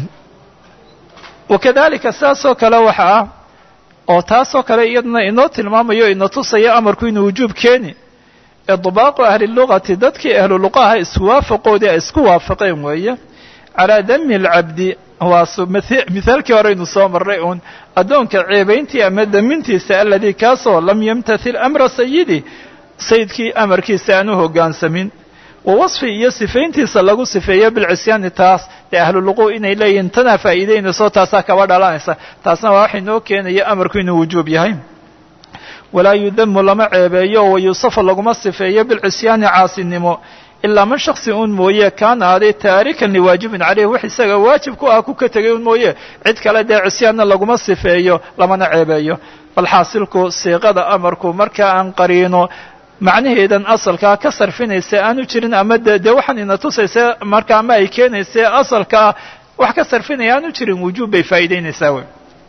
wakadalika saasoo kale waxa ah oo taasoo kale iyaduna inoo tilmaamayo ina tusaya amarku inuu wujuub keeni idbaaqu ahli lugati dadkii ahlu luqaha iswaafaqoodii ay isku waafaqeen weeye calaa dami alcabdi waa mithaalkii horeynu soo marray uun addoonka ceebayntii ama damintiisa aladii kaasoo lam yamtathil amra sayidi sayidkii amarkiisa aan u hoggaansamin wa wasfi iyo sifayntiisa lagu sifeeyo bilcisyaani taas ee ahluluqu inay leeyihiin tanaa faa'iideynayso taasaa kaba dhalanaysa taasna waa waxa inoo keenaya amarku inuu wujuub yahay walaa yudamu lama ceebeeyo oo wayuusafa laguma sifeeyo bilcisyaani caasinimo ilaa man shaksi un mooye kaana aaday taarikan liwaajibin caleyh wax isaga waajib ku ah ku ka tegay un mooye cid kale dee cisyaanna laguma sifeeyo lamana ceebeeyo bal xaasilku siiqada amarku marka aan qariino macnaheedan asalkaa ka sarfinaysa aanu jirin ama de dee waxaan ina tusaysa marka ama ay keenaysa asalkaa wax ka sarfinaya aanu jirin wujuub bay faa'iideynaysaa wey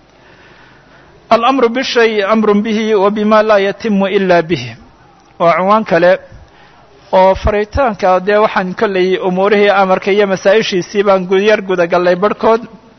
alamru bishay amrun bihi wa bima laa yatimu ila bihi waa cunwaan kale oo faritaanka dee waxaan kollay umuurihii amarka iyo masaa-ishiisii baan yar gudagallay barhkood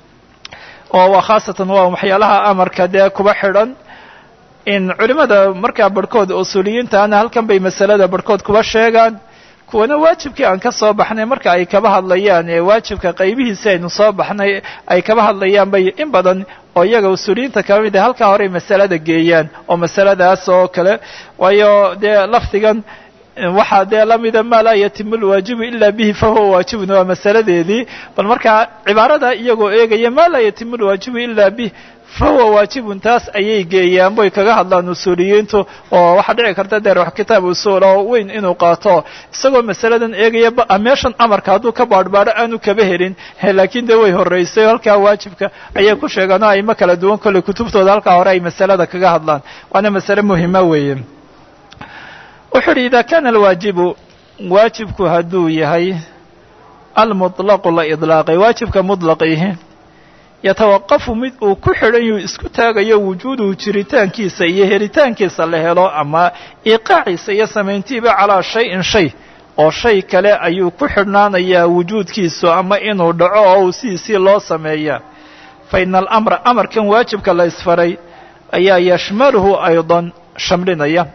oo waa khaasatan waa waxyaalaha amarka dee kuba xidhan in culimada markaa barhkood usuuliyiintaana halkan bay masalada barhkood kuba sheegaan kuwana waajibkii aan ka soo baxnay marka ay kaba hadlayaan ee waajibka qaybihiisi aynu soo baxnay ay kaba hadlayaan bay in badan oo iyaga usuuliyiinta kaba mid a halkaa horey masalada geeyaan oo masaladaas oo kale waayo dee lafdigan waxaa dee lamida maa laa yatimu lwaajibu ila bihi fahuwa waajibun waa masaladeedii bal markaa cibaarada iyagoo eegaya maa laa yatimu lwaajibu ila bih fahuwa waajibun taas ayay geeyaan boy kaga hadlaan usuuliyiintu oo waxaa dhici karta dee wax kitaab usuul oo weyn inuu qaato isagoo masaladan eegaya meeshan amarka hadduu ka baadhbaadho aanu kaba helin laakiin dee way horreysay halkaa waajibka ayay ku sheegaan oo ayma kala duwan kolley kutubtooda halkaa hore ay masalada kaga hadlaan waana masale muhima weeye wuxuu uhi ida kana alwaajibu waajibku hadduu yahay almuطlaqu la idlaaqay waajibka mudlaqihi yatawaqafu mid uu ku xidhan yuu isku taagayo wujuuduhu jiritaankiisa iyo helitaankiisa la helo ama iqaaciisa iyo samayntiiba calaa shayin shay oo shay kale ayuu ku xidhnaanayaa wujuudkiisu ama inuu dhaco oo uu sidiisii loo sameeyaa fa ina alamra amarkan waajibka la isfaray ayaa yashmaluhu aydan shamlinaya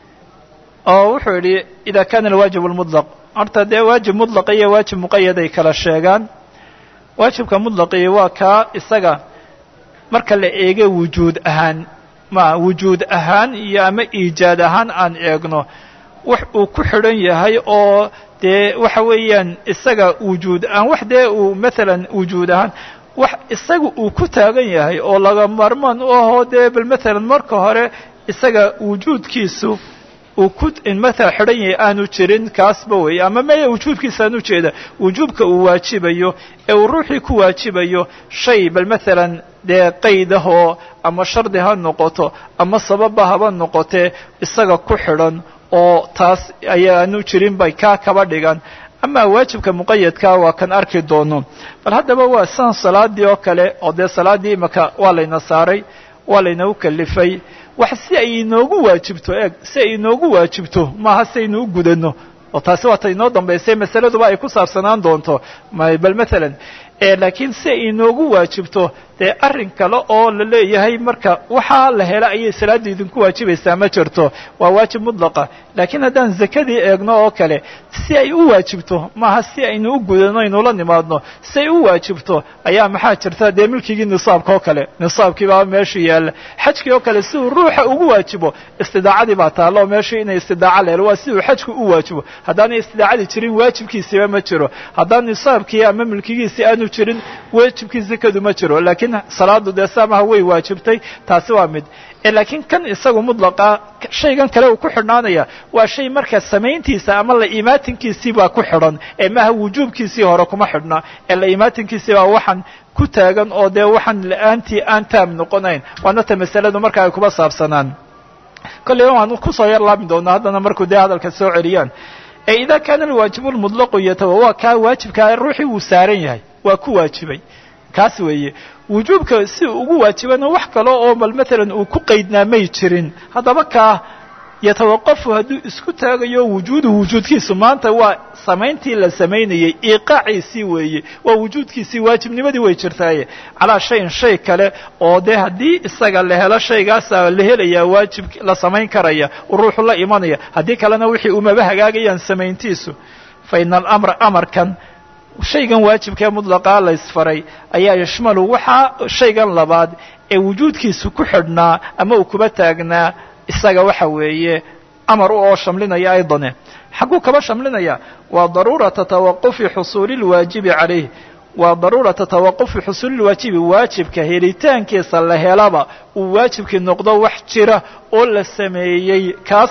oo wuxuu yidhi ida kana alwaajib lmudlaq horta dee waajib mudlaqa iyo waajib muqayad ay kala sheegaan waajibka mudlaqii waa kaa isaga marka la eego wujuud ahaan ma wujuud ahaan iyo ama iijaad ahaan aan eegno wax uu ku xidhan yahay oo dee waxa weeyaan isaga wujuud ahaan wax dee uu maalan wujuud ahaan wax isaga uu ku taagan yahay oo laga maarmaan u ahoo dee bal matalan marka hore isaga wujuudkiisu uu ku matala xidhan yahay aanu jirin kaasba weeye ama maya wujuubkiisa aan ujeeda wujuubka uu waajibayo ee uu ruuxii ku waajibayo shay bal matalan dee qaydahoo ama shardi ha noqoto ama sababba haba noqotee isaga ku xidhan oo taas ayaanu jirin bay kaa kaba dhigan ama waajibka muqayadkaa waa kan arki doono bal haddaba waa san salaadii oo kale oo dee salaaddii imaka waa layna saaray waa laynagu kalifay wax si ay inoogu waajibto eeg si ay inoogu waajibto maaha si aynu u gudano oo taasi waata inoo dambaysay masaladuba ay ku saabsanaan doonto bal matalan laakiin si ay inoogu waajibto dee arrin kale oo la leeyahay marka waxaa la hela ayay salaadda idinku waajibaysaa ma jirto waa waajib mudlaqa laakiin haddaan zakadii eegno oo kale si ay u waajibto maaha si aynu u gudano aynula nimaadno si ay u waajibto ayaa maxaa jirta dee milkigii nisaabka oo kale nisaabkii baa meesha yaalla xajkii oo kale si uu ruuxa ugu waajibo istidaacadii baa taalla oo meesha inay istidaaca la helo waa si uu xajku u waajibo haddaanay istidaacadii jirin waajibkiisiiba ma jiro haddaan nisaabkii ama milkigiisii aanu jirin waajibkii zakadu ma jiro laakiin salaadu dee saamaha way waajibtay taasi waa mid laakiin kan isagu mudlaqa shaygan kale uu ku xidhnaanaya waa shay marka samayntiisa ama la imaatinkiisii baa ku xidhan ee maaha wujuubkiisii hore kuma xidhna ee la imaatinkiisii baa waxaan ku taagan oo dee waxaan la-aantii aan taam noqonayn waana ta masaladu marka ay kuba saabsanaan kolleyba waan kusoo yar laabi doonaa haddana markuu dee hadalka soo celiyaan ee idaa kaana alwaajibu lmudlaqu yatawa waa kaa waajibkaa ruuxii wuu saaran yahay waa ku waajibay kaas weeye wujuubka si uu ugu waajibana wax kale oo bal matalan uu ku qaydnaa may jirin haddaba kaa yatawaqafu hadduu isku taagayo wujuuduhu wujuudkiisu maanta waa samayntii la samaynayey iiqaaciisii weeye waa wujuudkiisii waajibnimadii way jirtaaye calaa shayin shay kale oo dee haddii isaga la helo shaygaasa la helayaa waajib la samayn karaya uu ruuxu la imanaya haddii kalena wixii umaba hagaagayaan samayntiisu fa ina alamra amarkan shaygan waajibkaee mutlaqaa la ysfaray ayaa yashmalu waxaa shaygan labaad ee wujuudkiisu ku xidhnaa ama uu kuba taagnaa isaga waxa weeye amar u oo shamlinaya aydane xagguu kaba shamlinaya waa daruurata tawaqufi xusuuli lwaajibi calayh waa daruurata tawaqufi xusuuli lwaajibi waajibka helitaankiisa la helaba uu waajibkii noqdo wax jira oo la sameeyey kaas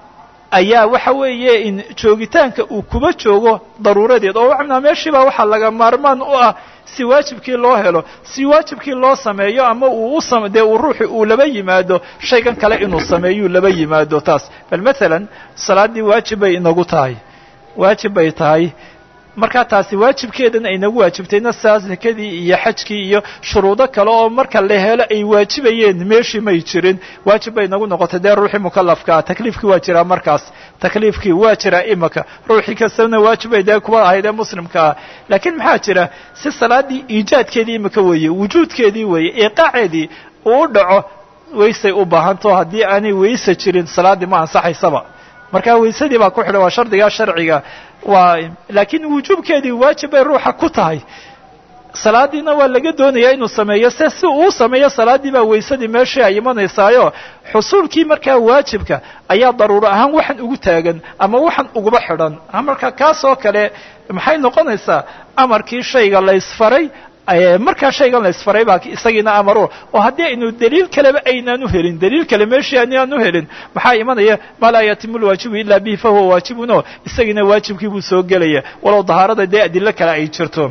ayaa waxa weeye in joogitaanka uu kuba joogo daruuradeed oo macnaa meeshiibaa waxaa laga maarmaan u ah si waajibkii loo helo si waajibkii loo sameeyo ama uu u dee uu ruuxi uu laba yimaado shaygan kale inuu sameeyuu laba yimaado taas bal matalan salaaddii waajib bay inagu tahay waajib bay tahay markaa taasi waajibkeedan ay nagu waajibtayna saa sakadii iyo xajkii iyo shuruudo kale oo marka la helo ay waajibayeen meeshii may jirin waajib bay nagu noqotay dee ruuxii mukalafkaa takliifkii waa jiraa markaas takliifkii waa jiraa imaka ruuxii kastana waajib bay dee kuwa ahayd ee muslimka ah laakiin maxaa jira si salaaddii iijaadkeedii imika weeye wujuudkeedii weeye iiqaaceedii uu u dhaco waysay u baahanto haddii aanay wayse jirin salaaddii ma ansaxaysaba marka waysadii baa ku xidhan waa shardigaa sharciga waa laakiin wujuubkeedii waajib bay ruuxa ku tahay salaadiina waa laga doonayaa inuu sameeyo se si uu sameeyo salaaddii baa waysadii meeshii ay imanaysaayo xusuulkii markaa waajibka ayaa daruuro ahaan waxan ugu taagan ama waxan uguba xidhan marka kaas oo kale maxay noqonaysaa amarkii shayga la ysfaray markaa shaygan la ysfaray baa isagiina amaro oo haddii aynu daliil kaleba aynaanu helin daliil kale meeshii aynaanu helin maxaa imanaya maa laa yatimu lwaajibu ila bihi fahuwa waajibun oo isagiina waajibkii buu soo gelaya walow dahaarada dee adilo kale ay jirto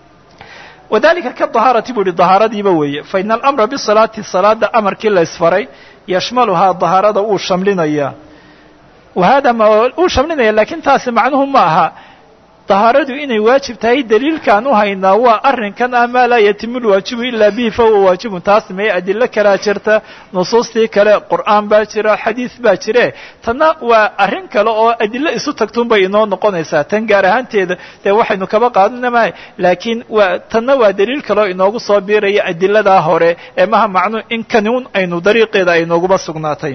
wadalika ka dahaarati buu ihi dahaaradiiba weeye fa ina alamra bisalaati salaada amarkii la ysfaray yashmaluhaa dahaarada uu shamlinaya wa hada ma uu shamlinaya lakin taasi macnuhu ma aha dahaaradu inay waajib tahay daliilkaan u haynaa waa arrinkan ah maa laa yatimu lwaajibu ilaa bihi fahuwa waajibun taas mee adilo kalaa jirta nusuustii kale qur'aan baa jira xadiid baa jire tanna waa arrin kale oo adilo isu tagtuun bay inoo noqonaysaa tan gaar ahaanteeda dee waxaynu kaba qaadanama laakiin waa tanna waa daliil kale oo inoogu soo biiraya adiladaa hore ee maha macnu in kanuun aynu dariiqeeda ay nooguba sugnaatay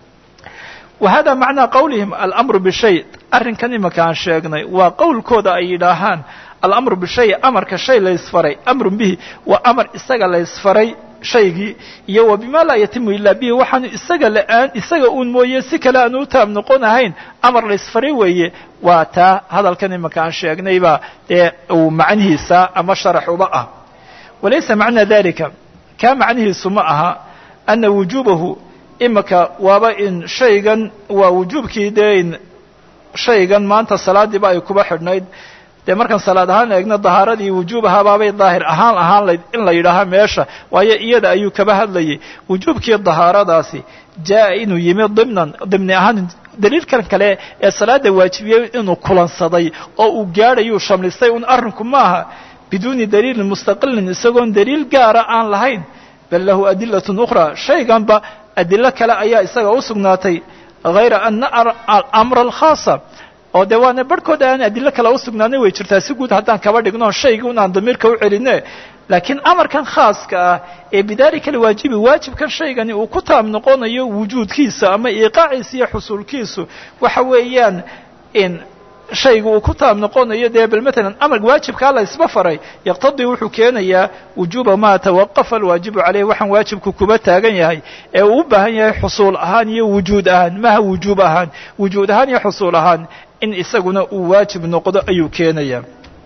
wa hada macnaa qawlihim alamru bishay arrinkan imanka aan sheegnay waa qowlkooda ay yidhaahaan alamru bishay amarka shay la ysfaray amrun bihi waa amar isaga la ysfaray shaygii iyo wa bima laa yatimu ilaa bihi waxaanu isaga la-aan isaga uun mooye si kale aanu u taab noqon ahayn amar la ysfaray weeye waa taa hadalkan imanka aan sheegnayba dee uu macnihiisa ama sharax uba ah walaysa macna dalika kaa macnihiisu ma aha ana wujuubahu imika waaba in shaygan waa wujuubkii dee in shaygan maanta salaadiiba ay kuba xidhnayd dee markaan salaad ahaan eegno dahaaradii wujuubahabaabay daahir ahaan ahaan layd in la yidhaaha meesha waayo iyada ayuu kaba hadlayay wujuubkii dahaaradaasi jaa inuu yimi dimnan dimni ahaan daliilkan kale ee salaada waajibiyey inuu kulansaday oo uu gaadhayuu shamlistay un arrinku maaha biduuni daliilin mustaqilin isagoon daliil gaara aan lahayn bal lahu adilatun ukhraa shayganba adilo kale ayaa isaga u sugnaatay hayra ana alamra alkhaasa oo dee waana barhkooda aan adilo kale u sugnaanay way jirtaa si guud haddaan kaba dhigno shaygii un aan damiirka u celine laakiin amarkan khaaska ah ee bidaalika alwaajibi waajibkan shaygani uu ku taab noqonayo wujuudkiisa ama iiqaaciisa iyo xusuulkiisu waxa weeyaan in shayga uu ku taab noqonayo dee bal matalan amarka waajibkaa la isba faray yaqtadii wuxuu keenayaa wujuuba maa tawaqafa alwaajibu caleyh waxaan waajibku kuba taagan yahay ee uu u baahan yahay xusuul ahaan iyo wujuud ahaan maha wujuub ahaan wujuud ahaan iyo xusuul ahaan in isaguna uu waajib noqdo ayuu keenaya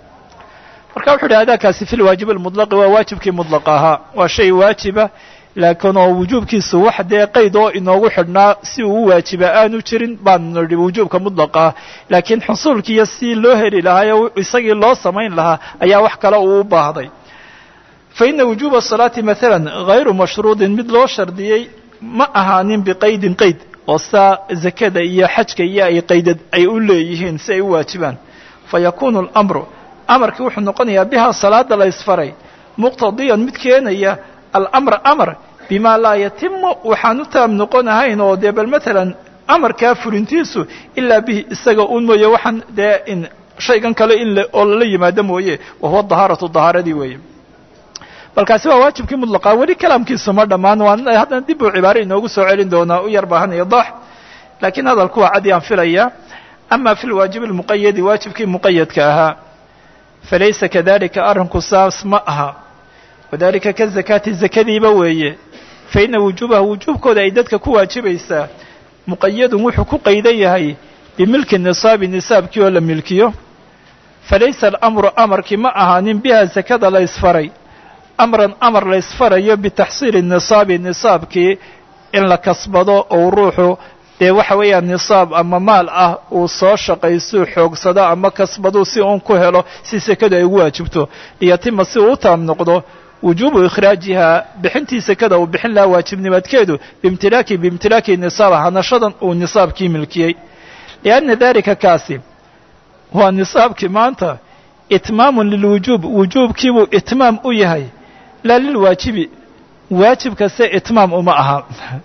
marka wuxu uhi adaakaasi fi lwaajib almutlaqi waa waajibkii mudlaqa ahaa waa shay waajiba laakiin oo wujuubkiisu wax dee qayd oo inoogu xidhnaa si uu u waajiba aanu jirin baanu nidhi wujuubka mudlaqa ah laakiin xusuulkiiyo si loo heli lahaa ee isagii loo samayn lahaa ayaa wax kale uu u baahday fa ina wujuuba asalaati maalan hayru mashruudin mid loo shardiyey ma ahaanin biqaydin qayd oo saa zakada iyo xajka iyo ay qaydad ay u leeyihiin si ay u waajibaan fa yakuunu alamru amarkii wuxuu noqonayaa bihaa salaada la ysfaray muqtadiyan mid keenaya alamra amar bima laa yatimu waxaan u taab noqonahayn oo dee bal matalan amarkaa fulintiisu ilaa bihi isaga un mooye waxaan dee in shaygan kale in oo lala yimaado mooye wa huwa dahaaratu dahaaradii weeye balkaasi waa waajibkii mudlaqaa weli kalaamkiisu ma dhammaan waan haddana dib uu cibaare inoogu soo celin doonaa u yar baahan idax laakiin hadalku waa cadi aan filaya ama fi lwaajibi almuqayadi waajibkii muqayadka ahaa falaysa kadalika arrinku saas ma aha wadalika ka zakaati zakadiiba weeye fa ina wujuubaha wujuubkooda ay dadka ku waajibaysaa muqayadun wuxuu ku qaydan yahay bimilki nisaabi nisaabkii oo la milkiyo falaysa alamru amarkii ma ahaanin biha zakada la ysfaray amran amar la ysfarayo bitaxsiili nisaabi nisaabkii in la kasbado ou ruuxu dee waxa weeyaan nisaab ama maal ah uu soo shaqaystuu xoogsado ama kasbaduu si uun ku helo si sekadu ay ugu waajibto liyatima si uu u taam noqdo wujuubu ikhraajihaa bixintii sekada uu bixin lahaa waajibnimadkeedu biimtilaaki biimtilaaki nisaaba hanashadan uu nisaabkii milkiyey lianna dalika kaasi waa nisaabkii maanta itmaamun lilwujuub wujuubkiibuu itmaam u yahay laa lilwaajibi waajib kaste itmaam uma aha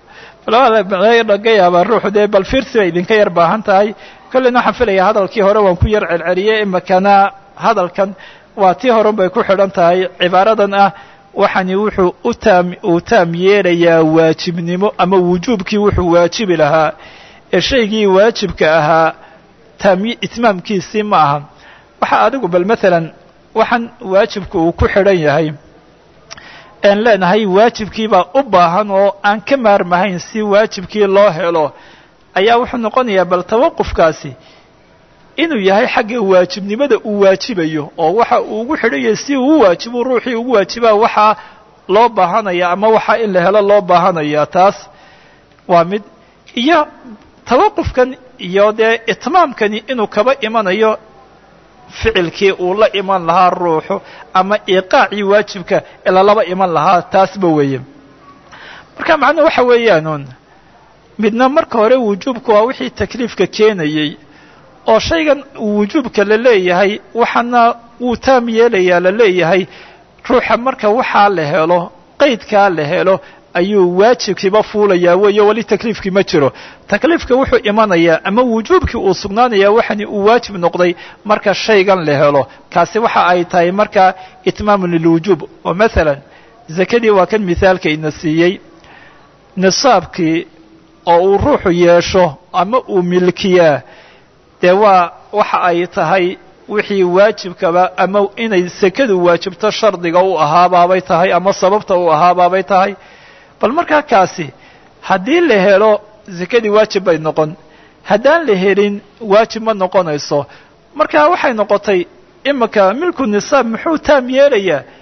laga yaabaa ruuxu dee bal fiirsi bay idinka yar baahan tahay kolleyna waxaan filayaa hadalkii hore waan ku yar celceliyey imakana hadalkan waa tii horen bay ku xidhan tahay cibaaradan ah waxani wuxuu u taam uu taam yeelayaa waajibnimo ama wujuubkii wuxuu waajibi lahaa ee shaygii waajibka ahaa taam itmaamkiisii ma aha waxa adigu bal matalan waxaan waajibku uu ku xidhan yahay aan leenahay waajibkiibaa u baahan oo aan ka maarmahayn si waajibkii loo helo ayaa wuxuu noqonayaa bal tawaqufkaasi inuu yahay xagga waajibnimada uu waajibayo oo waxa uu ugu xidhanyay si uu u waajibu ruuxii ugu waajibaa waxaa loo baahanaya ama waxaa in la helo loo baahanaya taas waa mid iyo tawaqufkan iyo dee itmaamkani inuu kaba imanayo ficilkii uu la iman lahaa ruuxu ama iqaacii waajibka ilalaba iman lahaa taasba weeye marka macnuhu waxa weeyaanuun midna marka hore wujuubku waa wixii takliifka keenayey oo shaygan wujuubka la leeyahay waxaana wuu taam yeelayaa la leeyahay ruuxa marka waxaa la helo qaydkaa la helo ayuu waajibkiiba fuulayaa weeyo weli takliifkii ma jiro takliifka wuxuu imanayaa ama wujuubkii uu sugnaanayaa waxani uu waajib noqday marka shaygan la helo kaasi waxa ay tahay marka itmaamun lilwujuub oo maalan zakadii waa kan mithaalka ina siiyey nisaabkii oo uu ruuxu yeesho ama uu milkiyaa dee waa waxa ay tahay wixii waajibkaba ama inay sekadu waajibto shardiga u ahaabaabay tahay ama sababta u ahaabaabay tahay bal markaa kaasi haddii la helo sekadii waajib bay noqon haddaan la helin waajib ma noqonayso marka waxay noqotay imika milku nisaab muxuu taam yeelayaa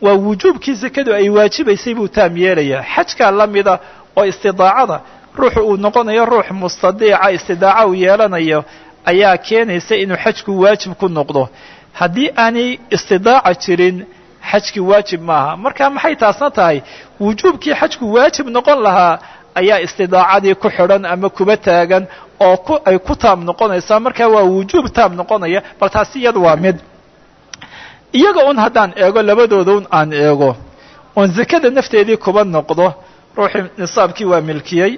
waa wujuubkii sakadu ay waajibaysay buu taam yeelayaa xajkaa la mida oo istidaacada ruuxu uu noqonayo ruux mustadiica istidaaca uu yeelanayo ayaa keenaysa inuu xajku waajib ku noqdo haddii aanay istidaaca jirin xajkii waajib maaha marka maxay taasna tahay wujuubkii xajku waajib noqon lahaa ayaa istidaacadii ku xidhan ama kuba taagan oo ku ay ku taam noqonaysaa marka waa wujuub taam noqonaya bal taasi iyada waa mid iyaga un haddaan eego labadooda un aan eego oon zakada nafteedii kuba noqdo ruuxii nisaabkii waa milkiyey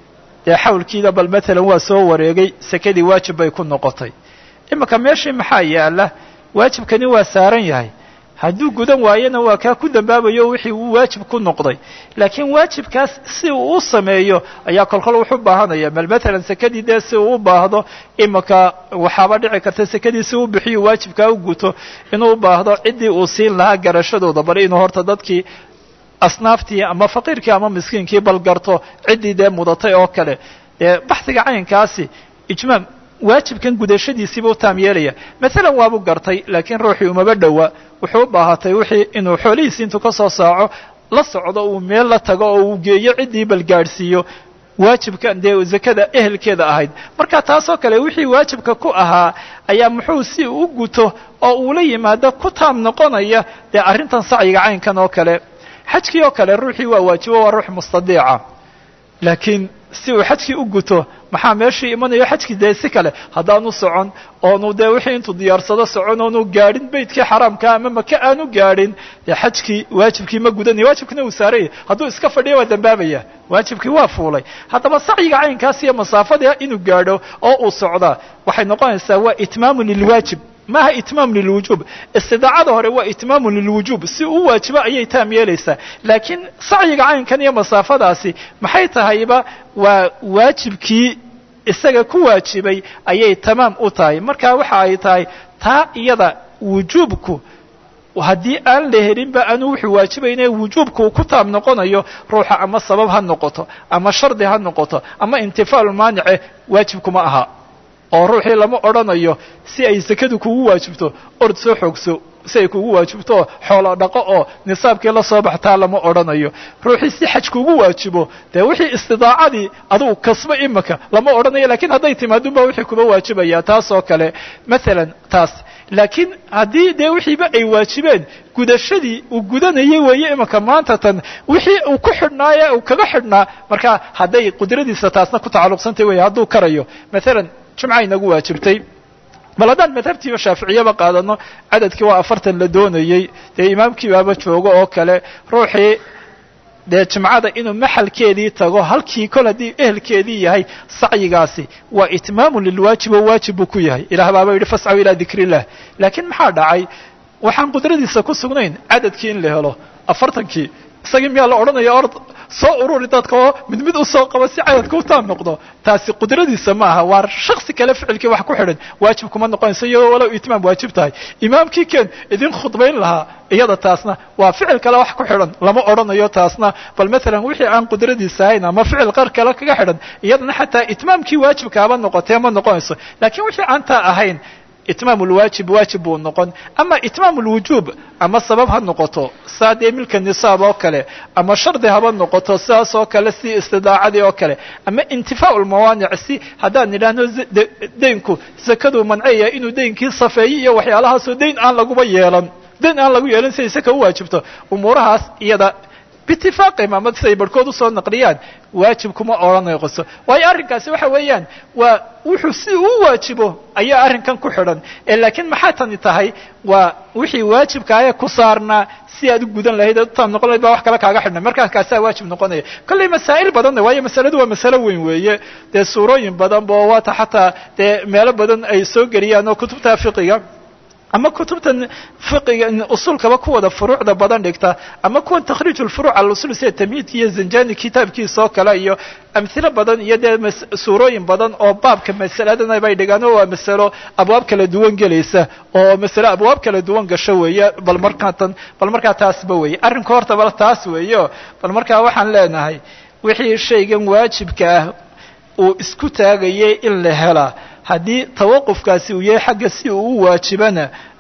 dee xawlkiida bal matalan waa soo wareegay sakadii waajib bay ku noqotay iminka meeshii maxaa yaala waajibkani waa saaran yahay hadduu gudan waayona waa kaa ku dambaabayo wixii uu waajib ku noqday laakiin waajibkaas si uu u sameeyo ayaa kolkol wuxu baahanaya bal matalan sakadii dee si uu u baahdo iminka waxaaba dhici karta sakadii si u bixiyo waajibkaa u guto inuu u baahdo ciddii uu siin lahaa garashadooda bal inuu horta dadkii asnaaftii ama faqiirkii ama miskiinkii bal garto ciddii dee mudatay oo kale dee baxdiga caynkaasi ijmaam waajibkan gudashadiisiiba u taam yeelaya maalan waabu gartay laakiin ruuxii umaba dhowa wuxuu u baahatay wixii inuu xoolihiisi intuu ka soo saaco la socdo uu meel la tago oo uu geeyo ciddii bal gaadhsiiyo waajibkan dee zakada ehelkeeda ahayd marka taasoo kale wixii waajibka ku ahaa ayaa muxuu si u guto oo uula yimaado ku taam noqonaya dee arrintan sacyiga caynkan oo kale xajkii oo kale ruuxii waa waajibo waa ruux mustadiica laakiin si uu xajkii u guto maxaa meeshii imanayo xajkii dee si kale haddaanu socon oonu dee wixii intuu diyaarsado socon oonu gaadhin beytkii xaraamka ama maka aanu gaadhin dee xajkii waajibkii ma gudanaya waajibkina uu saaraya hadduu iska fadhiya waa dambaabaya waajibkii waa fuulay haddaba sacyiga caynkaas iyo masaafada inuu gaadho oo uu socdaa waxay noqonaysaa waa itmaamu lilwaajib maaha itmaam lilwujuub istidaacada hore waa itmaamu lilwujuub si uu waajibo ayay taam yeelaysaa laakiin sacyiga caynkan iyo masaafadaasi maxay tahayba waa waajibkii isaga ku waajibay ayay tamaam u tahay marka waxa ay tahay taa iyada wujuubku haddii aan la helinba aanu wuxuu waajibayne wujuubka uu ku taab noqonayo ruuxa ama sabab ha noqoto ama shardi ha noqoto ama intifaalu maanice waajibkuma aha oo ruuxii lama odhanayo si ay sakadu kugu waajibto ord soo xoogso si ay kugu waajibto xoolo dhaqo oo nisaabkii la soo baxtaa lama odhanayo ruuxii si xaj kugu waajibo dee wixii istidaacadii adugu kasbo imika lama odhanayo lakiin hadday timaadunba wixii kuba waajibaya taas oo kale maalan taas laakiin haddii dee wixiiba ay waajibeen gudashadii uu gudanayay weeye imika maanta tan wixii uu ku xidhnaaye uu kaga xidhnaa marka hadday qudradiisa taasna ku tacalluqsantay wey hadduu karayo maalan jumca inagu waajibtay bal haddaan madhabtiiba shaaficiyaba qaadano cadadkii waa afartan la doonayey dee imaamkii baaba joogo oo kale ruuxii dee jimcada inuu maxalkeedii tago halkii kol haddii ehelkeedii yahay sacyigaasi waa itmaamu lilwaajib oo waajib buu ku yahay ilaah baaba yidhi fascaw ilaa dikr illah laakiin maxaa dhacay waxaan qudradiisa ku sugnayn cadadkii in la helo afartankii isagii miyaa la odhanaya ord soo ururi dadka oo mid mid usoo qabo si cadadka u taam noqdo taasi qudradiisa ma aha waa shaksi kale ficilkii wax ku xidhan waajib kuma noqonayso iyadoo walow itmaam waajib tahay imaamkii keen idin khudbayn lahaa iyada taasna waa ficil kale wax ku xidhan lama odhanayo taasna bal maalan wixii aan qudradiisa ahayn ama ficil qar kale kaga xidhan iyadana xataa itmaamkii waajibkaaba noqotee ma noqonayso laakiin wixii aan taa ahayn itmaam lwaajib waajib buu noqon ama itmaam lwujuub ama sabab ha noqoto saa dee milka nisaab oo kale ama shardi haba noqoto sidaas oo kale si istidaacadii oo kale ama intifaa lmawaanic si haddaan idhaahno daynku sakaduu mancaya inuu daynkii safeeyo iyo waxyaalahaasoo dayn aan laguba yeelan dayn aan lagu yeelan siday saka u waajibto umuurahaas iyada biitifaaqihim ama siday barhkood usoo naqliyaan waajib kuma odhanayqoso waayo arrinkaasi waxa weeyaan waa wuxuu si uu waajibo ayaa arrinkan ku xidhan ee laakiin maxaa tani tahay waa wixii waajibkaaya ku saarnaa si aad u gudan lahayd aad u taam noqon lahayd baa wax kale kaaga xidhnay markaa kaasaa waajib noqonaya kollay masaa'il badanna waayo masaladu waa masalo weyn weeye dee suurooyin badan bo waata xataa dee meelo badan ay soo geliyaan oo kutubta fiqiga ama kutubtan fiqiga usulkaba kuwada furuucda badan dhigta ama kuwan takhriij lfuruuc al usul sida tamyiidka iyo zanjani kitaabkiisa oo kale iyo amhilo badan iyo dee suurooyin badan oo baabka masaladan bay dhigaan oo waa masalo abwaab kala duwan gelaysa oo masalo abwaab kala duwan gasho weeye bal markaa tan bal markaa taasba weeye arrinka horta bal taas weeyo bal markaa waxaan leenahay wixii shaygan waajibka ah uu isku taagayay in la helaa haddii tawaqufkaasi uu yahay xagga si uu u waajibana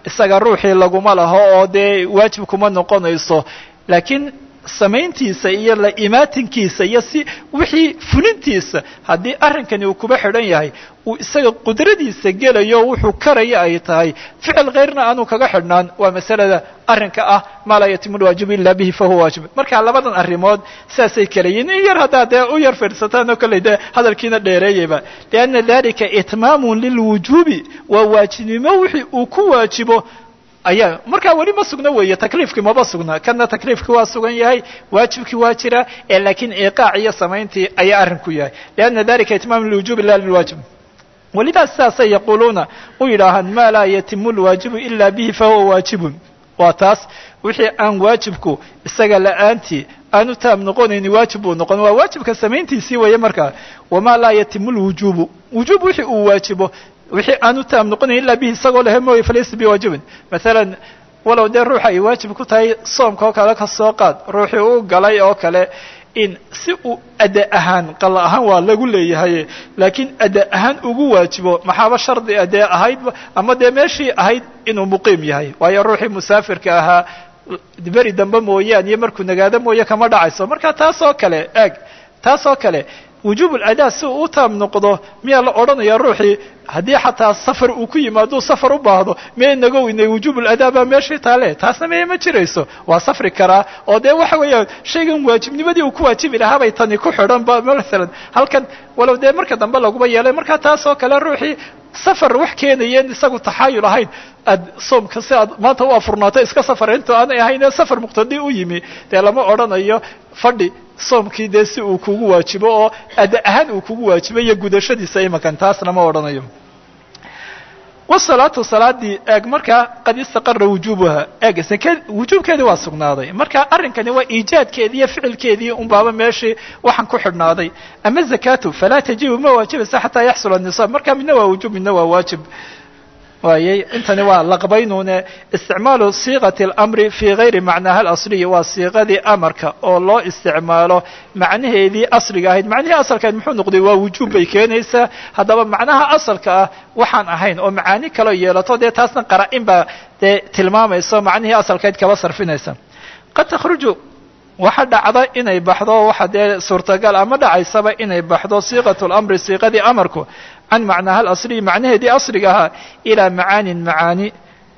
isaga ruuxii laguma laho oo dee waajib kuma noqonayso laakiin samayntiisa iyo la imaatinkiisa iyo si wixii fulintiisa haddii arrinkani uu kuba xidhan yahay uu isaga qudradiisa gelayo wuxuu karaya ay tahay ficil khayrna aanu kaga xidhnaan waa masalada arrinka ah maa laa yatimu lwaajibu ila bihi fahuwa waajib marka labadan arrimood saasay kala yihin in yar haddaa dee u yar fiirsataan oo kolley dee hadalkiina dheereeyayba lianna dalika itmaamun lilwujuubi waa waajibnimo wixii uu ku waajibo ayaa markaa weli ma sugna weeye takliifkii maba sugna kana takliifkii waa sugan yahay waajibkii waa jira ee laakiin iqaac iyo samayntii ayaa arrinku yahay lianna dalika itmaam lilwujubi la lilwaajib welidaas sidaasay yaquuluuna u yidhaahaan maa laa yatimu lwaajibu ila bihi fahuwa waajibun waa taas wixii aan waajibku isaga la'aantii aanu taam noqonayni waajib buu noqon waa waajibka samayntiisii weeye markaa wamaa laa yatimu lwujubu wujuub wixii uu waajibo wixii aanu taam noqonayn illa bihi isagoo lehe mooye falaysa biwaajibin maalan walow dee ruuxa ay waajib ku tahay soomka oo kale ka soo qaad ruuxii uu galay oo kale in si uu ada ahaan qalla ahaan waa lagu leeyahay laakiin ada ahaan ugu waajibo maxaaba shardi adee ahaydba ama dee meeshii ahayd inuu muqiim yahay waayo ruuxii musaafirka ahaa beri dambe mooyaan iyo markuu nagaado mooye kama dhacayso marka taas oo kale eeg taas oo kale wujuub aladaa si uu u taam noqdo miyaa la odhanaya ruuxii haddii xataa safar uu ku yimaaduu safar u baahdo miya inaga weynay wujuub aladaa baa meeshii taale taasna miya ma jirayso waa safri karaa oo dee waxa weeyaan shaygan waajibnimadii uu ku waajibi lahaa bay tani ku xidhan ba maalan halkan walow dee marka dambe laguba yeelay markaa taas oo kale ruuxii safar wax keenayeen isagu taxaayul ahayn aad soomka si aad maanta u afurnaato iska safar into aanay ahayn safar muqtadi u yimi dee lama odhanayo fadhi soomkii dee si uu kugu waajibo oo ada ahaan uu kugu waajibo iyo gudashadiisa imankan taas lama odhanayo wasalaatu salaadii eeg markaa qad istaqara wujuubuha eeg sake wujuubkeedii waa sugnaaday marka arrinkani waa iijaadkeedii iyo ficilkeedii unbaaba meeshii waxaan ku xidhnaaday ama zakatu falaa tajibu ma waajibaysa xataa yaxsula nisaab marka midna waa wujuub midna waa waajib waayey intani waa laqbaynune isticmaalu siiqati اlamri fii gayri macnaaha alasliyi waa siiqadii amarka oo loo isticmaalo macnaheedii asliga ahayd macnihii asalka ahayd muxuu noqday waa wujuub bay keenaysaa haddaba macnaha asalka ah waxaan ahayn oo macaani kaloo yeelato dee taasna qara-in baa dee tilmaamayso macnihii asalkayd kaba sarfinaysa qad takhruju waxa dhacda inay baxdo waxa dee suurtagal ama dhacaysaba inay baxdo siiqat اlamri siiqadii amarku can macnaaha alasliyi macnaheedii asliga ahaa ilaa macaanin macaani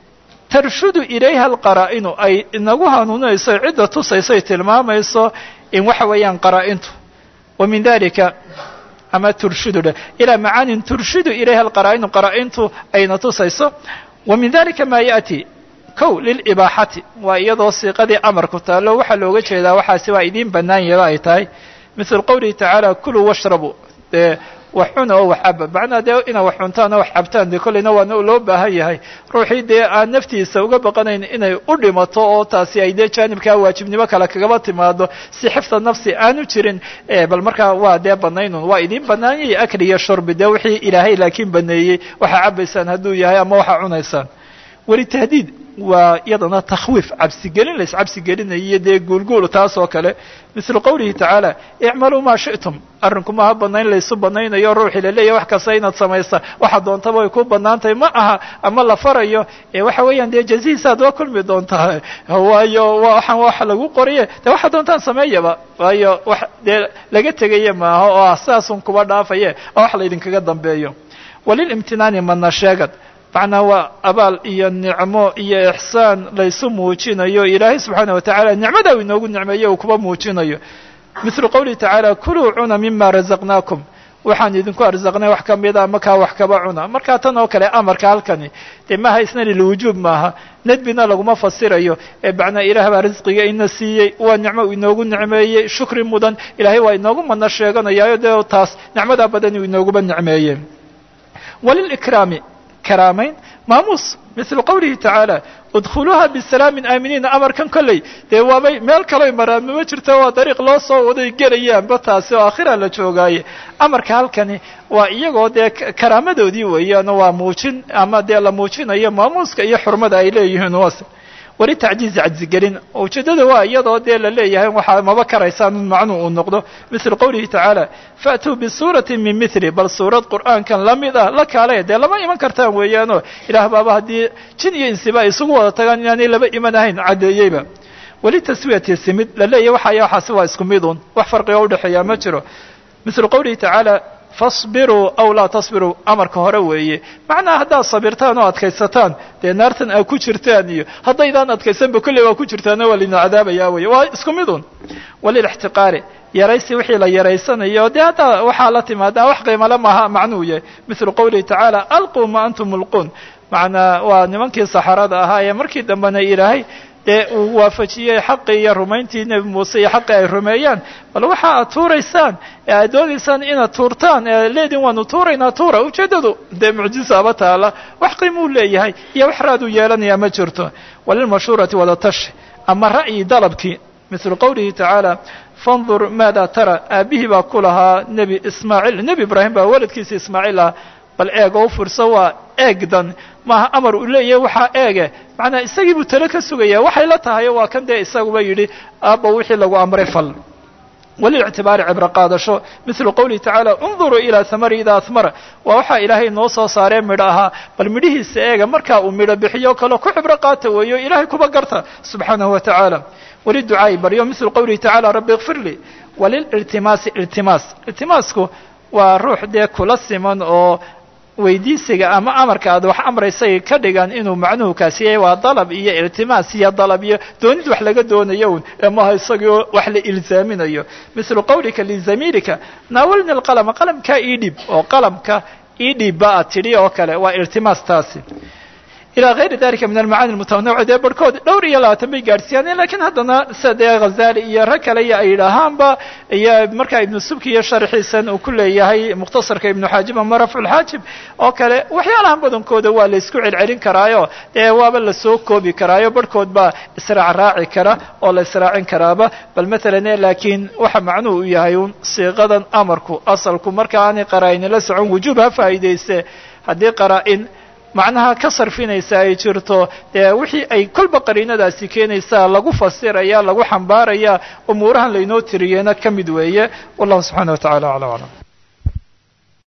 tarshudu ilayha alqaraa'inu ay inagu hanuuninayso cidda tusaysoy tilmaamayso in waxa weeyaan qaraa-intu wa min dalika ama turshidu dheh ilaa macaanin turshidu ilayha alqaraa'inu qaraa-intu ayna tusayso wa min dalika ma yaأti kow lilibaaxati waa iyadoo siiqadii amarku taallo waxaa looga jeedaa waxaasi waa idiin bannaan yaba ay tahay mithlu qowlihi tacaala kuluu washrabu dee wax cuna oo wax caba macnaa dee inaad wax cuntaan oo wax cabtaan dee kolleyna waana loo baahan yahay ruuxii dee aan naftiisa uga baqanayn inay u dhimato oo taasi ay dee jaanibkaa waajibnimo kale kagaba timaado si xifda nafsi aanu jirin bal markaa waa dee banaynun waa idiin banaanyay akli iyo shurbi dee wixii ilaahay laakiin baneeyey waxaa cabaysaan hadduu yahay ama waxaa cunaysaan weli tahdiid waa iyadana takhwiif cabsigelin la iscabsigelinayo dee guulguul taas oo kale mislu qowlihi tacaala icmaluu maa shi'tum arrinku maaha banayn laysu banaynayo ruuxii laleeyahy wax kasta inaad samaysa waxa doontaba way ku banaantahay ma aha ama la farayo ee waxa weeyaan dee jazihiisaad waa kulmi doontaa waayo waxaan waxa lagu qoriye dee waxa doontaan sameeyaba waayo wax dee laga tegaya maaha oo ah sidaasun kuba dhaafaye oo wax laydinkaga dambeeyo walilimtinaani madna sheegad macnaa waa abaal iyo nicmo iyo ixsaan laysu muujinayo ilaahay subxaana wa tacaala nicmada uu inoogu nicmeeyo uu kuba muujinayo mithlu qowlihi tacaala kuluu cuna mima razaqnaakum waxaan idinku arzaqnay wax kamida makaa wax kaba cuna markaa tan oo kale amarka halkani dee maaha isna lilwujuub maaha nedbina laguma fasirayo ee macnaa ilaah baa risqiga ina siiyey waa nicmo uu inoogu nicmeeyey shukri mudan ilaahay waa inoogu madna sheeganayaayo dee taas nicmadaa badan uu inooguba nicmeeyey walilikraami karaamayn maamuus mithlu qowlihi tacaala udkhuluuha bisalaamin aaminiina amarkan kolley dee waabay meel kaloy maraan mama jirto waa dariiq loo soo waday gelayaanba taasi oo akhira la joogaaye amarka halkani waa iyagoo dee karaamadoodii weeyaan waa muujin ama dee la muujinayo maamuuska iyo xurmada ay leeyihiin was weli tacjiizi cajzigelin ujeeddada waa iyadoo dee la leeyahay waxaa maba karaysaan in macnuu uu noqdo mithlu qowlihi tacaala faatuu bisuuratin min mithli bal suurad qur'aankan la mid ah la kaalaya dee lama iman kartaan weeyaanoo ilaah baaba haddii jin iyo insiba ay isugu wada tagaan inaanay laba iman ahayn caddeeyeyba weli taswiyati simid la leeyahy waxaya waxaasi waa isku midun wax farqiga udhexeeyaa ma jiro mithlu qowlihi tacaala fasbiruu aw laa tasbiruu amarka hore weeye macnaha haddaad sabirtaan oo adkaysataan dee naartan aad ku jirtaan iyo haddaydaan adkaysanba kolley waa ku jirtaana waa lina cadaabayaa weye waa isku midun walilixtiqaari yaraysi wixii la yaraysanayo dee haddaa waxaa la timaadaa wax qiimale maaha macnuu yahay mithlu qowlihi tacaala alquu ma antum mulquun macnaa waa nimankii saxarada ahaa ee markii dambena ilaahay dee uu waafajiyey xaqii iyo rumayntii nebi muuse iyo xaqii ay rumeeyaan bal waxa aad tuuraysaan ee aad doonaysaan inaad tuurtaan ee leedin waanu tuuraynaa tuura ujeeddadu dee mucjisaaba taala wax qiimuu leeyahay iyo wax raaduu yeelanayaa ma jirto walilmashhuurati wadatashi ama ra'yi dalabkii mithlu qowlihi tacaala fandur maada tara aabihii baa ku lahaa nebi ismaaciil nebi ibraahim baa waladkiisa ismaaciil ah bal eeg oo u furso waa eegdan maaha amar uu leeyahay waxaa eege macnaa isagii buu tale ka sugaya waxay la tahay waa kan dee isaguba yidhi aabba wixii lagu amray fal walilictibaari cibro qaadasho mithlu qowlihi tacaala unduruu ilaa hamari idaa ahmara waa waxaa ilaahay noo soo saaree midho ahaa bal midhihiisa eega markaa uu midho bixiyo kale ku cibro qaata weeyo ilaahay kuba garta subxaanahu wa tacaala waliducaa'i baryo mithlu qowlihi tacala rabbi ikfir lii walililtimaasi iltimaas iltimaasku waa ruux dee kula siman oo weydiisiga ama amarka aad wax amraysay ka dhigan inuu macnuhu kaasi yahay waa dalab iyo iltimaas iyo dalab iyo doonid wax laga doonayo un ee maaha isagoo wax la ilzaaminayo mithlu qowlika lizamiilika naawalni alqalama qalamkaa ii dhib oo qalamka ii dhib ba aad tidhi oo kale waa iltimaas taasi ilى غayri dalika min almacaani mutanawica dee barhkood dhowr iyo labaatan bay gaadhsiiyaan lakiin haddana sida dee hazali iyo rag kale iyo ay yidhaahaanba iyo markaa ibnu subki iyo sharxiisan uu ku leeyahay mukhtasarka ibnu xaajib ama rafcu lxaajib oo kale waxyaalahan badankooda waa la isku celcelin karaayo dee waaba lasoo koobi karaayo barhkood baa israac raaci kara oo la israacin karaaba bal matalan laakiin waxa macnuhu u yahay un siiqadan amarku asalku marka aanay qaraa-in la socon wujuub ha faa'idayse haddii qaraa-in macnaha ka sarfinaysa ay jirto dee wixii ay kolba qariinadaasi keenaysaa lagu fasiraya lagu xambaaraya umuurahan laynoo tiriyena ka mid weeye wallahu subxana wa tacala aclam aclam